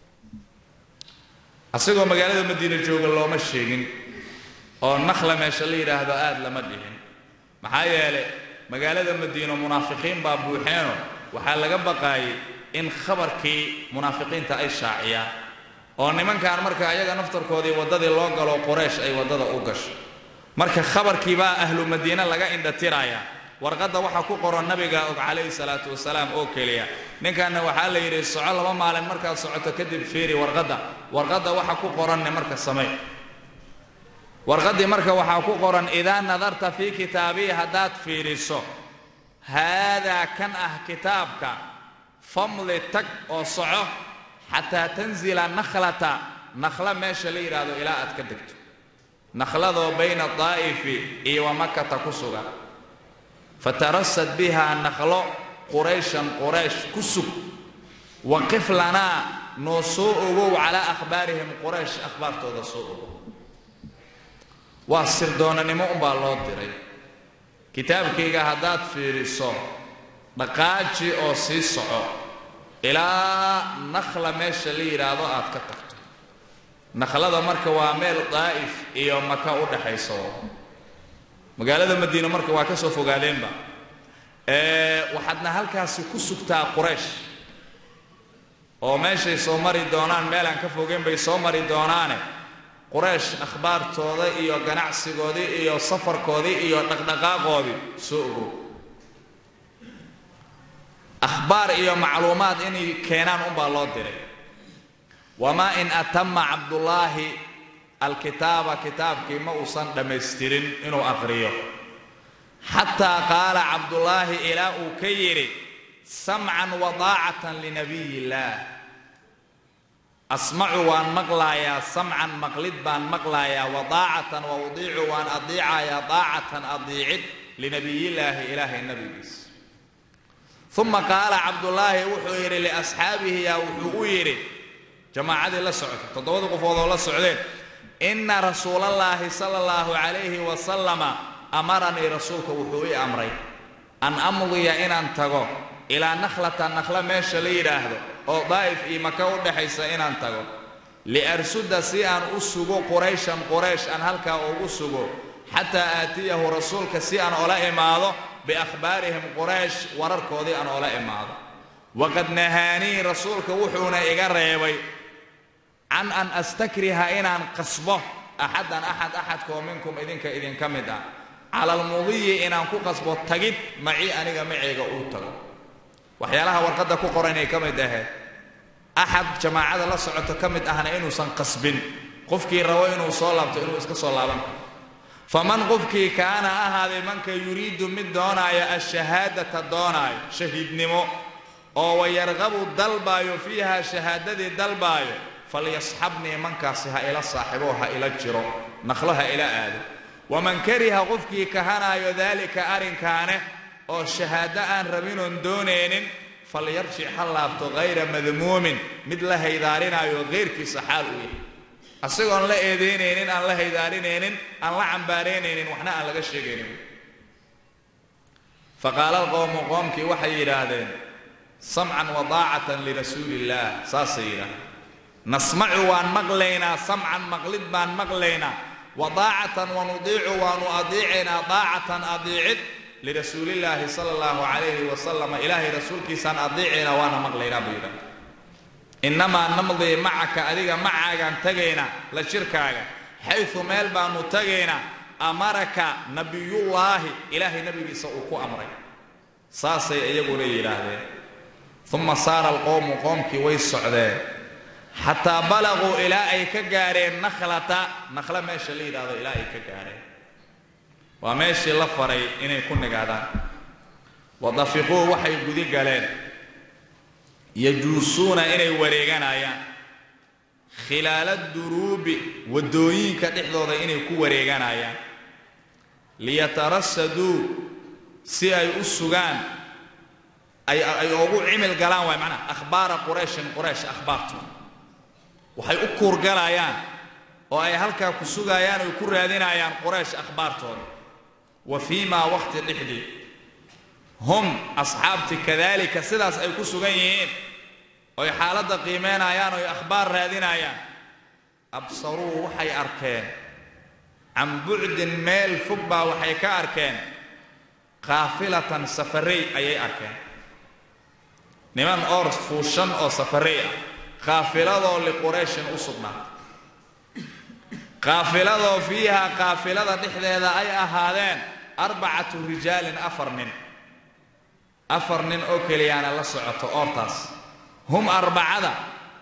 asagoo magaalada madiina jooga looma sheegin oo nakhla meesha la yidhaahdo aad lama dhihin maxaa yeelay magaalada madiino munaafiqiin baa buuxeeno waxaa laga baqaayay in khabarkii munaafiqiinta ay shaaciyaan oo nimankan marka ayaga naftarkoodii waddadii loo galo qoraysh ay waddada u gasho marka khabarkii baa ahlu madiine laga indhatirayaa warqadda waxaa ku qoran nabiga og calayhi salaatu wasalaam oo keliya ninkanna waxaa la yidhi soco laba maalin markaad socoto kadib fiiri warqadda warqadda waxa ku qoranne marka samey warqaddii marka waxaa ku qoran idaa nadarta fii kitaabii haddaad fiidhiso haadaa kan ah kitaabka famli tag oo soco xataa tanzila nakhlata nakhla meesha la yidhaahdo ilaa aad ka degto nakhladoo bayna daa'ifi iyo wa makata ku sugan fatarasad bihaa nakhlo qurayshan quraysh ku sug waqif lanaa noo soo ogow calaa akhbaarihim quraysh akhbaartooda soo ogow waa sirdoonanimo unbaa loo diray kitaabkayga haddaad fiidhiso dhaqaaji oo sii soco ilaa nakhla meesha la yidhaahdo aad ka tagto nakhlada marka waa meel daa'if iyo maka u dhaxayso magaalada madiine marka waa ka soo fogaadeenba waxaadna halkaasi ku sugtaa quraysh oo meeshay soo mari doonaan meelaan ka fogeyn bay soo mari doonaane quraysh akhbaartooda iyo ganacsigoodii iyo safarkoodii iyo dhaqdhaqaaqoodii soo ogow akhbaar iyo macluumaad inay keenaan unbaa loo diray wamaa in atama cabdullaahi alkitaaba kitaabkii ma uusan dhammaystirin inuu aqriyo xataa qaala cabdullaahi ilaa uu ka yidhi samcan wadaacatan linabiy illaah asmacu waan maqlaayaa samcan maqlid baan maqlaayaa wadaacatan wa udiicu waan adiicayaa daacatan adiicid linabiyillaahi ilaahay nabigiisa uma qaala cabdullaahi wuxuu yidhi liasxaabihi yaa wuxuu u yidhi jamaacadii la socotay toddobada qofood oo la socdeen inna rasuulallaahi sala allahu calayhi wasalama amaranii rasuulka wuxuu ii amray an amdiya inaan tago ilaa nakhlata nakhla meesha la yidhaahdo oo daa'if iyo maka u dhexaysa inaan tago liarsuda si aan u sugo qurayshan quraysh aan halkaa ugu sugo xataa aatiyahu rasuulka si aan ola imaado biakhbaarihim quraysh wararkoodii aan ola imaado waqad nahaanii rasuulka wuxuuna iga reebay can an astakriha inaan qasbo axadan axad axadkoo minkum idinka idinka mid ah cala almudiyi inaan ku qasbo tagid macii aniga maceyga uu tago waxyaalaha warqadda ku qoran ay ka mid ahayd axad jamaacada la socoto ka mid ahna inuusan qasbin qofkii rabo inuu soo laabto inuu iska soo laaban karo faman qofkii kaana ahaaday manka yuriidu mid doonaayo ashahaadata doonaayo shahiidnimo oo wayarqabu dalbaayo fiiha shahaadadii dalbaayo falyasxabnii mankaasi ha ila saaxibo ha ila jiro naqlo ha ila aado waman kariha qofkii kahanaayo daalika arrinkaane oo shahaado aan rabinoon doonaynin falyarjic ha laabto hayra madmuumin mid la haydaarinaayo keyrkiisa xaal u yahay asigoon la eedaynaynin aan la haydaarinaynin aan la cambaaraynaynin waxna aan laga sheegaynin faqaala alqowmu qoomkii waxay yidhaahdeen samcan wadaacatan lirasuuli illaah saasay yidhaahdeen nasmacu waan maqlaynaa samcan maqlid baan maqlaynaa wadaacatan wanudiicu waanu adiicaynaa daacatan adiicid lirasuulillaahi sala allahu calayhi wasalama ilaahay rasuulkiisaan adiicaynaa waana maqlaynaa buu yidhahda innamaa namdii macaka adiga macaagaan tagaynaa la jirkaaga xaysu meel baanu tagaynaa amaraka nabiyullaahi ilaahay nabigiisa uu ku amray saasay iyaguna yidhaahdeen uma saara alqowmu qoomkii way socdeen xataa balaquu ilaa ay ka gaareen nakhlata nakhla meesha la yidhaahdo ilaa ay ka gaareen waa meeshii la faray inay ku nigaadaan wadafiquu waxay gudi galeen yajuusuuna inay wareeganayaan khilaala duruubi waddooyinka dhexdooda inay ku wareeganayaan liyatarasaduu si ay u sugaan ay ugu cimil galaan waay macnaha akhbaara qurayshin quraysh akhbaartooda waxay u kuurgalayaan oo ay halkaa ku sugayaan oy ku raadinayaan quraysh akhbaartooda wa fii maa waqti dhexdii hum asxaabti kadaalika sidaas ay ku sugan yihiin oy xaaladda qiimeynayaan oy akhbaar raadinayaan absaruu waxay arkeen can bucdin meel fog baa waxay ka arkeen kaafilatan safarey ayay arkeen niman oor fuushan oo safarey ah kaafiladoo liqurayshin u sugnaatay kaafiladoo fiiha kaafilada dhexdeeda ay ahaadeen arbacatu rijaalin afar nin afar nin oo keliyaana la socoto oortaas hum arbacada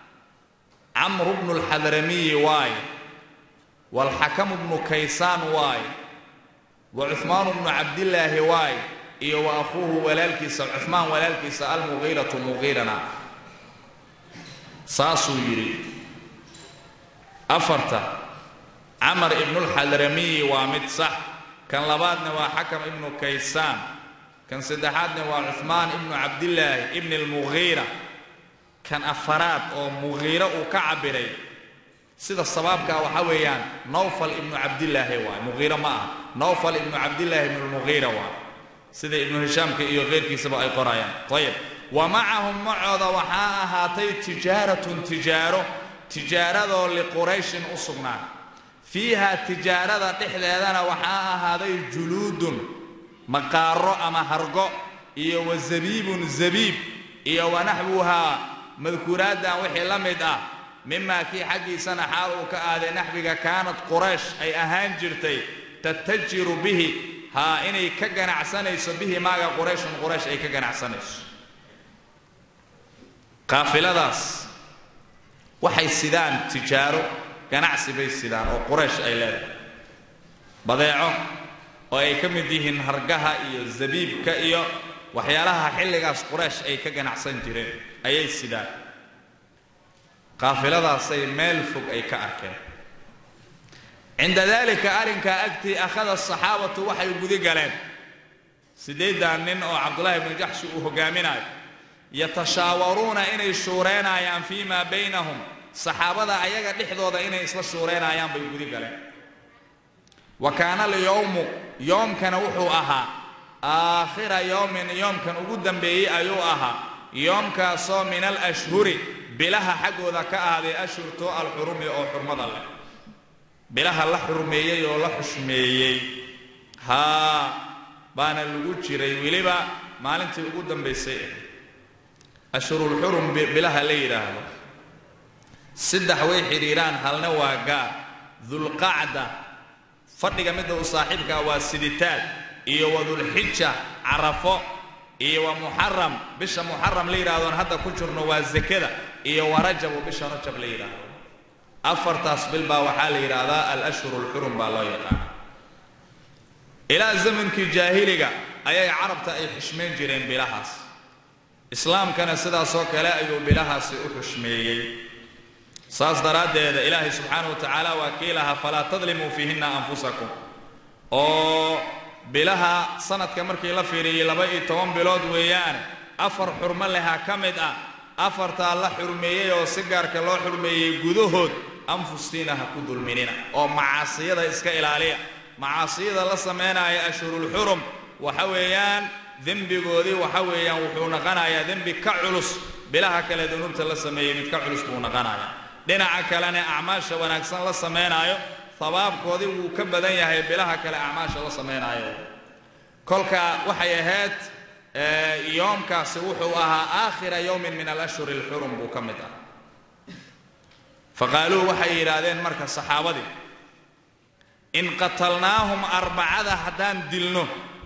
camru bnu lxadramiyi waaye waalxakamu bnu kaysaan waaye wa cuhmaanu bnu cabdillaahi waaye iyo wa akhuuhu walaalkiisa cuhmaan walaalkiisa almugiiratu mugiirana saasuu yidhi afarta camar ibnulxadramiyi waa mid sax kan labaadna waa xakam ibnu kaysaan kan saddexaadna waa cuhmaan ibnu cabdillaahi ibni almugiira kan afaraad oo mugiiro uu ka cabbiray sida sabaabkaa waxaa weeyaan nawfal ibnu cabdillaahi waay mugiiro ma aha nawfal ibnu cabdillaahi ibnu lmugiira waay sida ibnu hishaamka iyo keyrkiisaba ay qorayaan ayib wa macahum macooda waxaa ahaatay tijaaratun tijaaro tijaaradoo liqurayshin u sugnaa fiiha tijaarada dhexdeedana waxaa ahaaday juluudun maqaaro ama hargo iyo wa zabiibun zabiib iyo wa naxwuhaa madkuuraaddan wixii la mid ah mimaa kii xaggiisana xaal uu ka aaday naxwiga kaanad quraysh ay ahaan jirtay tatajiru bihi haa inay ka ganacsanayso bihi maaga qurayshun quraysh ay ka ganacsanayso qaafiladaas waxay sidaan tijaaro ganacsi bay sidaan oo quraysh ay leedahay badeeco oo ay ka mid yihiin hargaha iyo zabiibka iyo waxyaalaha xilligaas quraysh ay ka ganacsan jireen ayay sidaan qaafiladaasay meel fog ay ka arkeen cinda dalika arrinkaa agtii akhada asaxaabatu waxay gudi galeen siddeeddan nin oo cabdullaahi ibnu jaxshi uu hogaaminayo yatashaawaruuna inay shuureynayaan fii maa baynahum saxaabada ayaga dhexdooda inay isla shuureynayaan bay gudi galeen wa kaana alyowmu yoomkana wuxuu ahaa aakhira yowmin yoomkan ugu dambeeyey ayuu ahaa yoomkaasoo min alashhuri bilaha xaggooda ka ahaaday ashhurtoo alxurumi oo xurmada leh bilaha la xurmeeyey oo la xushmeeyey haa baana lagu jiray weliba maalintii ugu dambaysay ah ashhurulxurum bilaha la yidhaahdo saddex way xidhiiraan halna waa gaar dulqacda fadhiga midda uu saaxiibkaa waa siditaal iyo wa dulxija carafo iyo wa muxaram bisha muxaram la yidhahdoon hadda ku jirno waa zakada iyo wa rajabu bisha rajab la yidhaahdo afartaas bil baa waxaa la yidhaahdaa alashhur alxurum baa loo yaqaana ilaa zamankii jaahiliga ayay carabta ay xushmayn jireen bilahaas islaamkana sidaasoo kale ayuu bilahaasi u xushmeeyey saas daraaddeeda ilaahay subxaanahu wa tacaala waa kii lahaa falaa tadlimuu fiihinna anfusakum oo bilaha sanadka markii la fiiriyey laba iyo toban bilood weeyaane afar xurmo leha ka mid ah afartaa la xurmeeyey oo si gaarka loo xurmeeyey gudahood anfustiina ha ku dulminina oo macaasiyada iska ilaaliya macaasiyada la samaynaya ashhurulxurum waxa weeyaan dembigoodii waxa weeyaan wuxuu naqanayaa dembi ka culus bilaha kale dunuubta la sameeyey mid ka culus buu naqanayaa dhinaca kalena acmaasha wanaagsan la samaynaayo habaabkoodii wuu ka badan yahay bilaha kale acmaasha la samaynaayo kolka waxay ahayd yoomkaasi wuxuu ahaa aakhira yowmin min alashhuri alxurum buu ka mid ah faqaaluu waxay yidhaahdeen marka saxaabadii in qatalnaahum arbacada haddaan dilno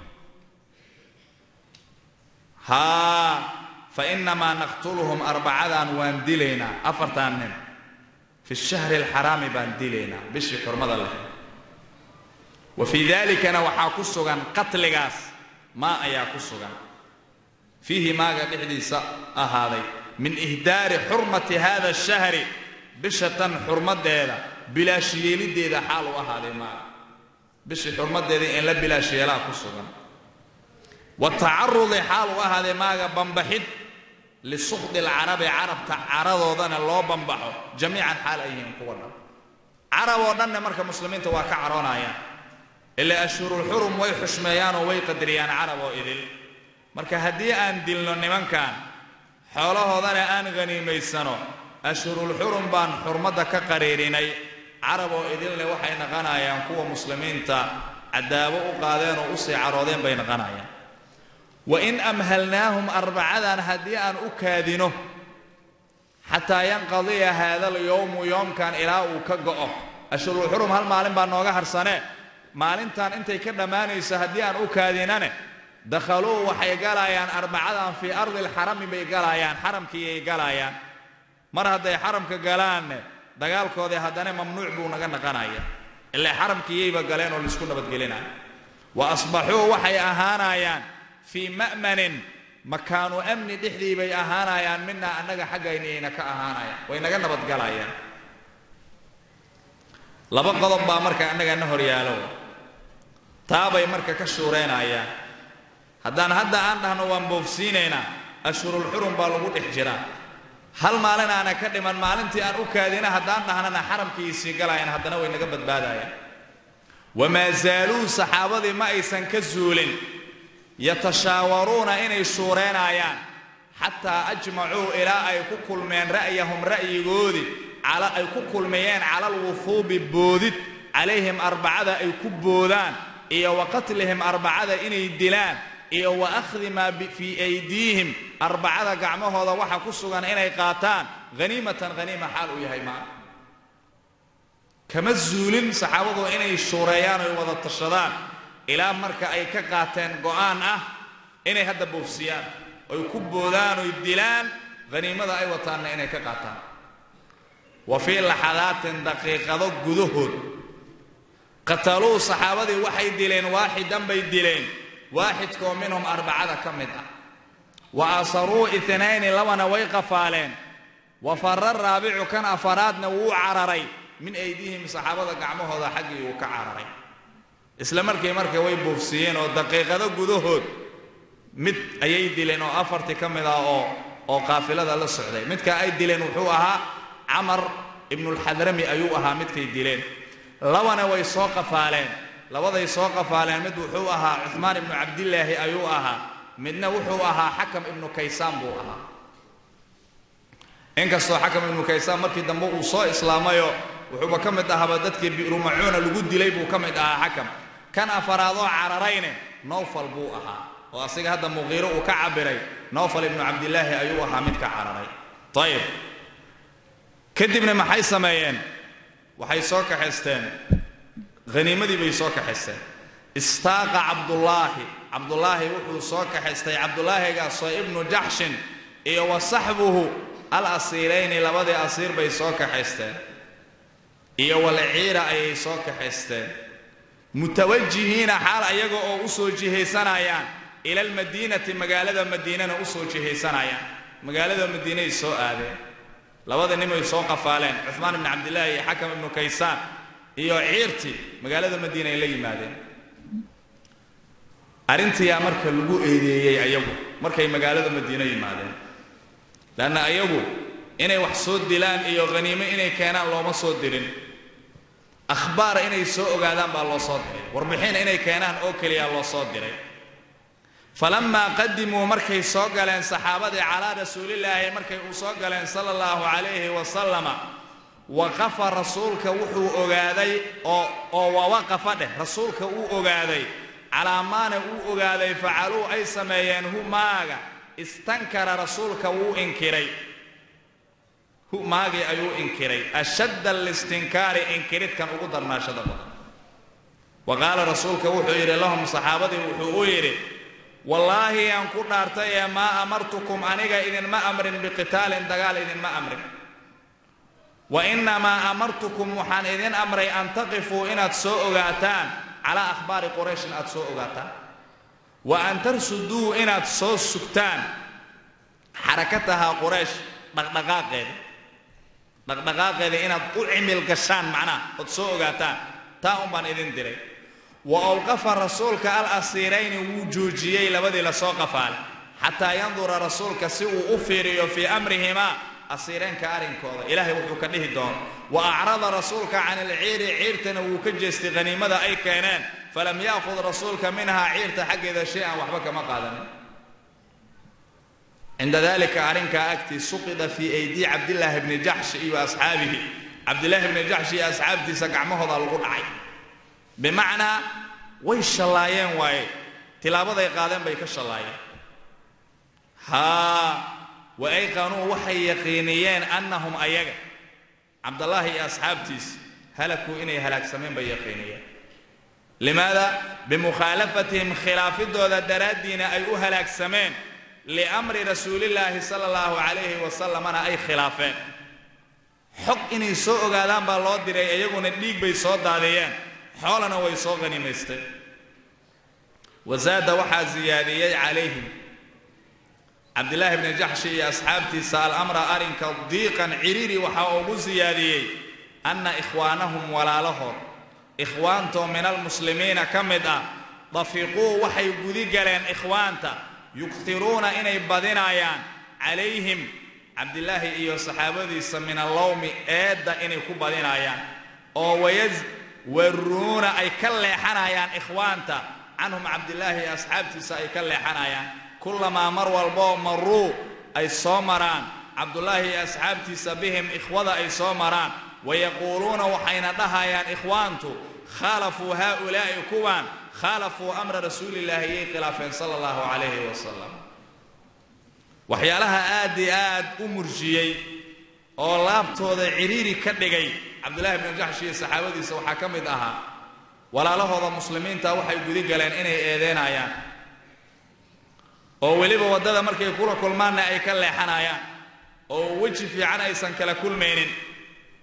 haa fa inamaa naqtuluhum arbacadan waan dilaynaa afartan nin fi shahri alxaraami baan dilaynaa bishii xurmada leh wa fii dalikana waxaa ku sugan qatligaas maa ayaa ku sugan fiihi maaga dhexdiisa ahaaday min ihdaari xurmati hada ashahri bisha tan xurmadeeda bilaash yeelideeda xaal u ahaaday maaga bishii xurmadeeda in la bilaash yeelaa ku sugan wa tacarudi xaal u ahaaday maaga bambaxid lisukdi alcarabi carabta caradoodana loo bambaxo jamiican xaal ay yihiin kuwa dhan carab oo dhanne marka muslimiinta waa ka caroonayaan ilaa ashhurulxurum way xushmeeyaanoo way qadariyaan carab oo idil marka haddii aan dilno nimankan xoolahoodana aan haniimaysano ashhurulxurum baan xurmadda ka qariirinay carab oo idilne waxay naqanayaan kuwa muslimiinta cadaabo u qaadeen oo usii caroodeen bay naqanayaan wain amhalnaahum arbacadan haddii aan u kaadino xataa yanqadiya haada alyowmu yoomkan ilaa uu ka go'o ashhurulxurum hal maalin baa nooga harsanee maalintan intay ka dhammaanayso haddii aan u kaadinane dakhaluu waxay galayaan arbacadan fii ardi alxarami bay galayaan xaramkiiyay galayaan mar hadday xaramka galaanne dagaalkoodii haddana mamnuuc buu naga naqanaya ilaa xaramkiiyayba galeen oo laisku nabadgelinaya wa asbaxuu waxay ahaanayaan fii ma'manin makaanu amni dhexdii bay ahaanayaan minaa annaga xaggaynayna ka ahaanayaan way naga nabadgalayaan laba qodob baa marka annagana horyaalo taabay marka ka shuuraynayaan haddaan hadda aan dhahno waan boofsiinaynaa ashhurulxurum baa lagu dhex jiraa hal maalin aana ka dhiman maalintii aan u kaadina haddaan dhahnana xaramkiisii galayaan haddana way naga badbaadayaan wamaa zaaluu saxaabadii ma aysan ka zuulin yatashaawaruuna inay shuureynayaan xataa ajmacuu ilaa ay ku kulmeen ra'yahum ra'yigoodii ay ku kulmayeen cala alwufuubi boodid calayhim arbacada ay ku boodaan iyo wa qatlihim arbacada inay dilaan iyo wa akhdi maa fii aydiihim arbacada gacmahooda waxa ku sugan inay qaataan haniimatan haniima xaal uu yahay maa kama zuulin saxaabadu inay shuureeyaan oy wada tashadaan ilaa marka ay ka qaateen go'aan ah inay hadda boofsiyaan oy ku boodaan oy dilaan haniimada ay wataanna inay ka qaataan wa fii laxadaatin daqiiqado gudahood qataluu saxaabadii waxay dileen waaxidan bay dileen waaxidkoo minhum arbacada ka mid ah wa asaruu inayni labana way qafaaleen wa fara raabicu kan afaraadna wuu cararay min aydihim saxaabada gacmahooda xaggii uu ka cararay isla markii marka way buufsiiyeen oo daqiiqado gudahood mid ayay dileen oo afartii ka mid ah oo oo qaafilada la socday midka ay dileen wuxuu ahaa camar ibnulxadrami ayuu ahaa midkay dileen labana way soo qafaaleen labaday soo qafaaleen mid wuxuu ahaa cuhmaan ibnu cabdilaahi ayuu ahaa midna wuxuu ahaa xakam ibnu kaysaan buu ahaa inkastoo xakam ibnu kaysaan markii dambe uu soo islaamayoo wuxuuba ka mid ahaaba dadkii bi'rumacuuna lagu dilay buu ka mid ahaa xakam kan afaraadoo cararayne nowfal buu ahaa oo asiga hadda muqiiro uu ka cabiray nowfal ibnu cabdilaahi ayuu ahaa midka cararay ayib kadibna maxay sameeyeen waxay soo kaxaysteen haniimadii bay soo kaxaysteen istaaqa cabdullaahi cabdullaahi wuxuu soo kaxaystay cabdulaahigaasoo ibnu jaxshin iyo wa saxbuhu al asiirayni labadii asiir bay soo kaxaysteen iyo walciira ayay soo kaxaysteen mutawajihiina xaal ayaga oo u soo jihaysanayaan ila almadiinati magaalada madiinana u soo jihaysanayaan magaalada madiinay soo aadeen labada nimay soo qafaaleen cuhmaan ibnu cabdillaahi iyo xakam ibnu kaysaan iyo ciirtii magaalada madiina ay la yimaadeen arrintiyaa marka lagu eedeeyey ayagu markay magaalada madiino yimaadeen leanna ayagu inay wax soo dilaan iyo haniimo inay keenaan looma soo dirin akhbaar inay soo ogaadaan baa loo soo diray warbixin inay keenaan oo keliya loo soo diray falammaa qadimuu markay soo galeen saxaabadii calaa rasuulillaahi markay uu soo galeen sala allahu calayhi wasalama waqafa rasuulka wuxuu ogaaday oo oo wawaqafa dheh rasuulka uu ogaaday calaa maana uu ogaaday facaluu ay sameeyeen hu maaga istankara rasuulka wuu inkiray hu maagii ayuu inkiray ashadda alistinkaari inkiridkan ugu darnaashada badan wa qaala rasuulka wuxuu yidhi lahum saxaabadii wuxuu u yidhi wallaahi aan ku dhaartay ee maa amartukum aniga idinma amrin biqitaalin dagaal idinma amrin wa innamaa amartukum waxaan idin amray an taqifuu inaad soo ogaataan calaa akhbaari qurayshin aad soo ogaataan wa an tarsuduu inaad soo sugtaan xarakatahaa quraysh dhaqdhaqaaqeeda dhaqdhaqaaqeeda inaad u cimil gashaan macnaha ood soo ogaataan taa un baan idin diray wa awqafa rasuulka al asiirayni wuu joojiyey labadii lasoo qafaalay xataa yandura rasuulka si uu u fiiriyo fii amrihimaa asiireenka arrinkooda ilaahay wuxuu ka dhihi doono wa acrada rasuulka can ilciiri ciirtana wuu ka jeestay haniimada ay keeneen falam yaakhud rasuulka minhaa ciirta xaggeeda shay-an waxba kama qaadanin cinda dalika arrinkaa agtii suqida fii aydii cabdillaahi bni jaxshi iyo asxaabihi cabdillaahi bni jaxshi iyo asxaabtiisa gacmahooda lagu dhacay bimacnaa way shallaayeen waaye tilaabaday qaadeen bay ka shallaayeen haa wa ayqanuu waxay yaqiiniyeen annahum ayaga cabdallaahi iyo asxaabtiisa halakuu inay halaagsameen bay yaqiiniyeen limaada bimukhaalafatihim khilaafidooda daraaddiina ay u halaagsameen liamri rasuulillaahi sala allahu calayhi wasalamana ay khilaafeen xog inay soo ogaadaan baa loo diray iyaguna dhiig bay soo daadiyeen xoolana way soo qhanimaysteen wasaada waxaa siyaadiyey calayhim cabdillaahi bni jaxshi iyo asxaabtiisa alamra arrinka diiqan ciriiri waxaa ugu siyaadiyey anna ikhwaanahum walaalahood ikhwaantoo min almuslimiina ka mid ah dafiquu waxay gudi galeen ikhwaanta yugtiruuna inay badinayaan calayhim cabdillaahi iyo saxaabadiisa min allowmi eedda inay ku badinayaan oo wayas waruuna ay ka leexanayaan ikhwaanta canhum cabdillaahi iyo asxaabtiisa ay ka leexanayaan kullamaa mar walboo maruu ay soo maraan cabdullaahi iyo asxaabtiisa bihim ikhwada ay soo maraan wayaquuluuna waxayna dhahayaan ikhwaantu khaalafuu haaulaa'i kuwan khaalafuu amra rasuulillaahi iyay khilaafeen sala allahu calayhi wasalam waxyaalaha aad i aad u murjiyey oo laabtooda ciriiri ka dhigay cabdullaahi bnu jaxshi iyo saxaabadiisa waxaa ka mid ahaa walaalahooda muslimiinta waxay gudi galeen inay eedeynayaan oo weliba waddada markay kula kulmaanna ay ka leexanayaan oo weji fiican aysan kala kulmaynin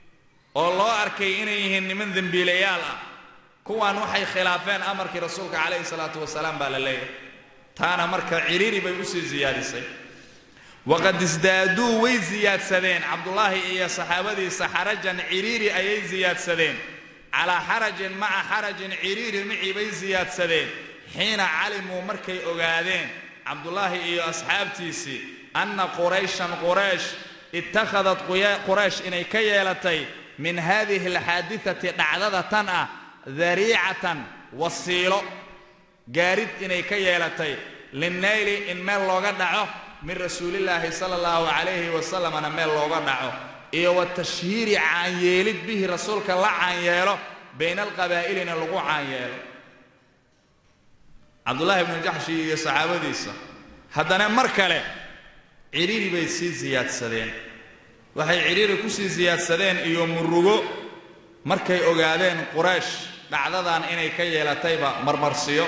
oo loo arkay inay yihiin niman dembiilayaal ah kuwaan waxay khilaafeen amarkii rasuulka calayhi salaatu wasalaam baa la leeyahay taana marka ciriiri bay usii siyaadisay waqad isdaaduu way siyaadsadeen cabdullaahi iyo saxaabadiisa xarajan ciriiri ayay siyaadsadeen calaa xarajin maca xarajin ciriiri micii bay siyaadsadeen xiina calimuu markay ogaadeen cabdullaahi iyo asxaabtiisii anna qurayshan quraysh ittakhadat quraysh inay ka yeelatay min haadihi alxaadidati dhacdada tan ah dariicatan wasiilo gaarid inay ka yeelatay linnayli in meel looga dhaco min rasuulillaahi sala allahu calayhi wasalamna meel looga dhaco iyo wa tashhiiri caanyeelid bihi rasuulka la caanyeelo bayna alqabaa'ilina lagu caanyeelo cabdullaahi ibnu jaxshi iyo saxaabadiisa haddana mar kale cidhiiri bay sii siyaadsadeen waxay cidhiiri ku sii siyaadsadeen iyo murugo markay ogaadeen quraysh dhacdadan inay ka yeelatayba marmarsiyo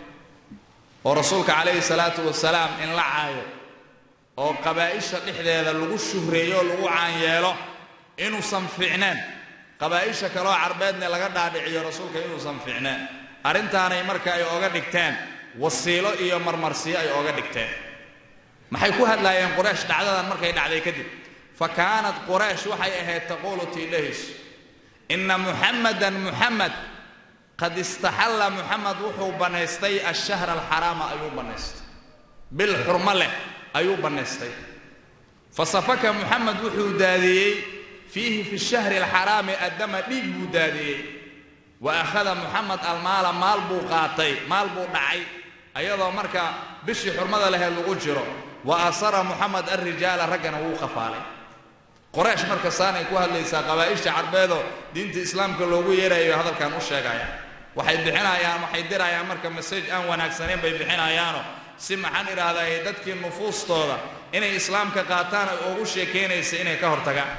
oo rasuulka calayhi salaatu wasalaam in la caayo oo qabaa'isha dhexdeeda lagu shuhreeyo oo lagu caanyeelo inuusan fiicneen qabaa'isha kaloo carbeedne laga dhaadhiciyo rasuulka inuusan fiicneen arrintaanay marka ay oga dhigteen wasiilo iyo marmarsiyo ay oga dhigteen maxay ku hadlaayeen quraysh dhacdadan markay dhacday kadib fa kaanat quraysh waxay ahayd taquulu tiidhahiis inna muxamadan muxamed qad istaxalla muxamed wuxuu bannaystay ashahra alxaraama ayuu bannaystay bil xurmo leh ayuu bannaystay fa safaka muxamed wuxuu daadiyey fiihi fi shahri alxaraami addama dhiig buu daadiyey wa akhada muxamed almaala maal buu qaatay maal buu dhacay ayadoo marka bishii xurmada laheed lagu jiro wa asara muxamed alrijaala raggana wuu khafaalay qoraysh marka saanay ku hadlaysaa qabaa'isha carbeedoo diinta islaamka loogu yeerayo hadalkan u sheegaya waxay bixinayaan waxay dirayaan marka masaj aan wanaagsanayn bay bixinayaano si maxaan idhaahdaa dadkii nufuustooda inay islaamka qaataan ay ugu sheekaynaysa inay ka hortagaan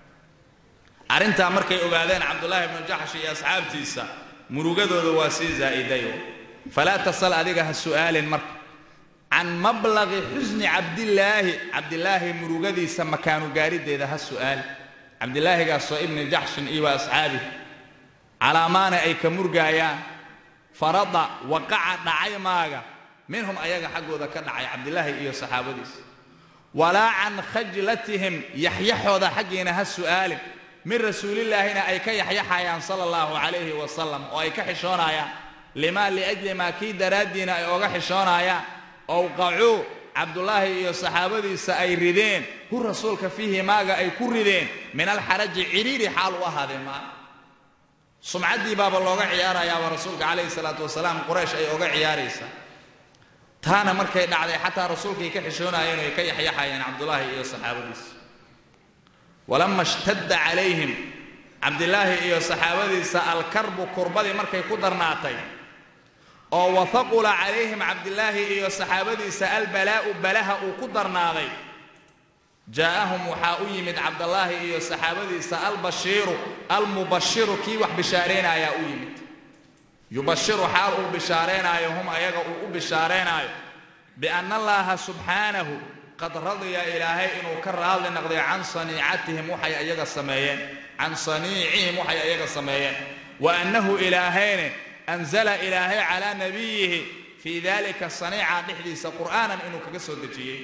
arrintaa markay ogaadeen cabdullaahi ibnu jaxsh iyo asxaabtiisa murugadooda waa sii zaa'idayo falaa tasal adiga ha su'aalin marka can mablaqi xusni cabdillaahi cabdilaahi murugadiisa makaanu gaarideeda ha su'aali cabdilaahigaasoo ibni jaxshin iyo wa asxaabihi calaamaana ay ka murgaayaan farada waqaca dhacay maaga minhum ayaga xaggooda ka dhacay cabdilaahi iyo saxaabadiisa walaa can khajlatihim yaxyaxooda xaggiina ha su'aalin min rasuulillaahina ay ka yaxyaxayaan sala allahu calayhi wasalam oo ay ka xishoonayaan limaa liajli maa kii daraaddiina ay oga xishoonayaan owqacuu cabdullaahi iyo saxaabadiisa ay rideen hu rasuulka fiihi maaga ay ku rideen min alxaraji cidhiiri xaal u ahaadeen maa sumcaddii baaba looga ciyaarayaaba rasuulka calayhi salaatu wasalaam quraysh ay oga ciyaaraysaa taana markay dhacday xataa rasuulkay ka xishoonayeen oy ka yaxyaxayeen cabdullaahi iyo saxaabadiisa walama ishtadda calayhim cabdilaahi iyo saxaabadiisa alkarbu kurbadii markay ku darnaatay oo wahaqula calayhim cabdilaahi iyo saxaabadiisa albalaa'u balaha uu ku darnaaday jaa'ahum waxaa u yimid cabdallaahi iyo saxaabadiisa albashiiru almubashiru kii wax bishaaraynayaa u yimid yubashiru xaal uu bishaaraynaayo hum ayaga uu u bishaaraynaayo bianna allaaha subxaanahu qad radiya ilaahay inuu ka raadli noqday can saniicatihim waxay ayaga sameeyeen can saniicihim waxay ayaga sameeyeen wa annahu ilaahayne anzala ilaahay calaa nabiyihi fii dalika saniica dhexdiisa qur'aanan inuu kaga soo dejiyey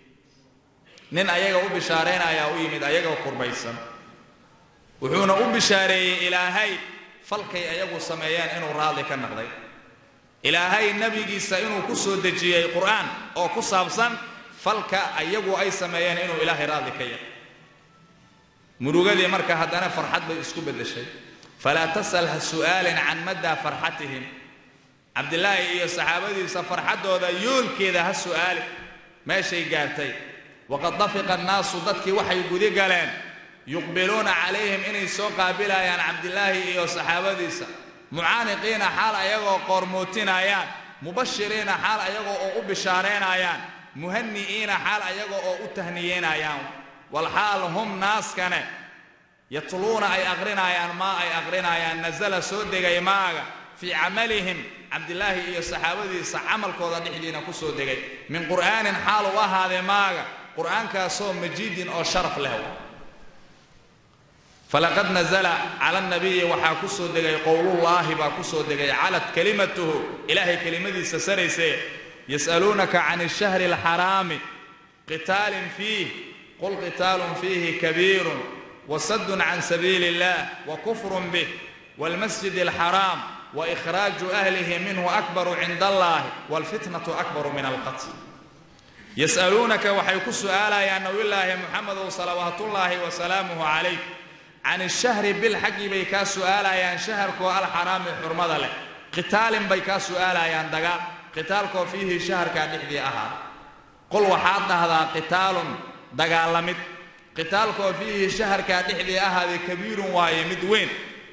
nin ayaga u bishaaraynayaa u yimid ayagoo kurbaysan wuxuuna u bishaareeyey ilaahay falkay ayagu sameeyeen inuu raadli ka noqday ilaahay nebigiisa inuu ku soo dejiyey qur'aan oo ku saabsan falka ayagu ay sameeyeen inuu ilaahay raadli ka yahay murugadii marka haddana farxad bay isku beddeshay falaa tasal ha su'aalin can maddaa farxatihim cabdilaahi iyo saxaabadiisa farxaddooda yoolkeeda ha su'aali meeshay gaartay waqad dafiqa annaasu dadkii waxay gudi galeen yuqbiluuna calayhim inay soo qaabilayaan cabdilaahi iyo saxaabadiisa mucaaniqiina xaal ayagoo qoormootinayaan mubashiriina xaal ayagoo oo u bishaaraynayaan muhani'iina xaal ayagoo oo u tahniyeynayaan walxaal hum naaskane yatluuna ay aqrinayaan maa ay aqrinayaan nasala soo degay maaga fii camalihim cabdilaahi iyo saxaabadiisa camalkooda dhexdiina ku soo degay min qur'aanin xaal u ahaadee maaga qur'aankaasoo majiidin oo sharaf leh falaqad nazla cala nabiyi waxaa ku soo degay qowlullaahi baa ku soo degay calad kelimatuhu ilaahay kelimadiisa sarayse yas'aluunaka can ashahri alxaraami qitaalin fiih qul qitaalun fiihi kabiirun wasadun can sabiili illah wakufrun bih waalmasjid alxaraam waikhraaju ahlihi minhu akbaru cinda allahi waalfitnatu akbaru min alqatl yas'aluunaka waxay ku su'aalayaan nabiyullaahi muxamedow salawaatullaahi wasalaamuhu calayk can ishahri bil xaggii bay kaa su'aalayaan shaharkoo alxaraami xurmada leh qitaalin bay kaa su'aalayaan dagaal qitaalkoo fiihi shaharkaa dhexdii ahaa qul waxaad dhahdaa qitaalun dagaalamid qitaalkoo fiihi shaharkaa dhexdii ahaaday kabiirun waaye mid weyn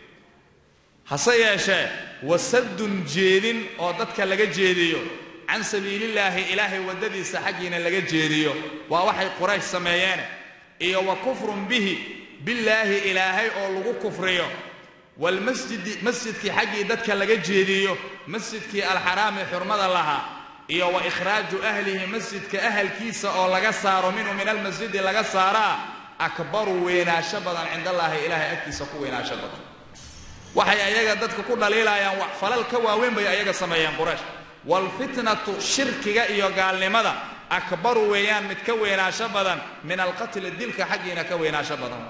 hase yeeshee wasadun jeedin oo dadka laga jeediyo can sabiilillaahi ilaahay waddadiisa xaggiina laga jeediyo waa waxay quraysh sameeyeen iyo wa kufrun bihi billaahi ilaahay oo lagu kufriyo waalmasjidi masjidkii xaggii dadka laga jeediyo masjidkii alxaraami xurmada lahaa iyo wa ikhraaju ahlihi masjidka ahalkiisa oo laga saaro minhu min almasjidi laga saaraa akbaru weynaansho badan cindallaahi ilaahay agtiisa ku weynaansho badan waxay ayaga dadka ku dhaliilayaan wax falal ka waaweyn bay ayaga sameeyeen quraysh waalfitnatu shirkiga iyo gaalnimada akbaru weeyaan mid ka weynaansho badan min alqatli dilka xaggiina ka weynaansho badan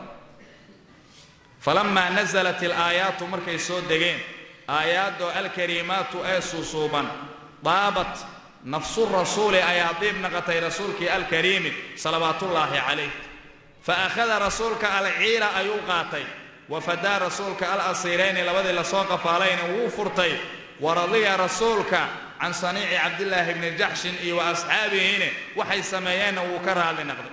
falamaa nasalat ilaayaatu markay soo degeen aayaadoo alkariimaatu ee suusuuban daabat nafsu rasuuli ayaa diib naqatay rasuulkii alkariimi salawaatullaahi calayh fa akhada rasuulka alciila ayuu qaatay wafadaa rasuulka al asiirayni labadii lasoo qafaalayna wuu furtay waradiya rasuulka can saniici cabdillaahi bni jaxshin iyo wa asxaabihine waxay sameeyeenna wuu ka raadli naqday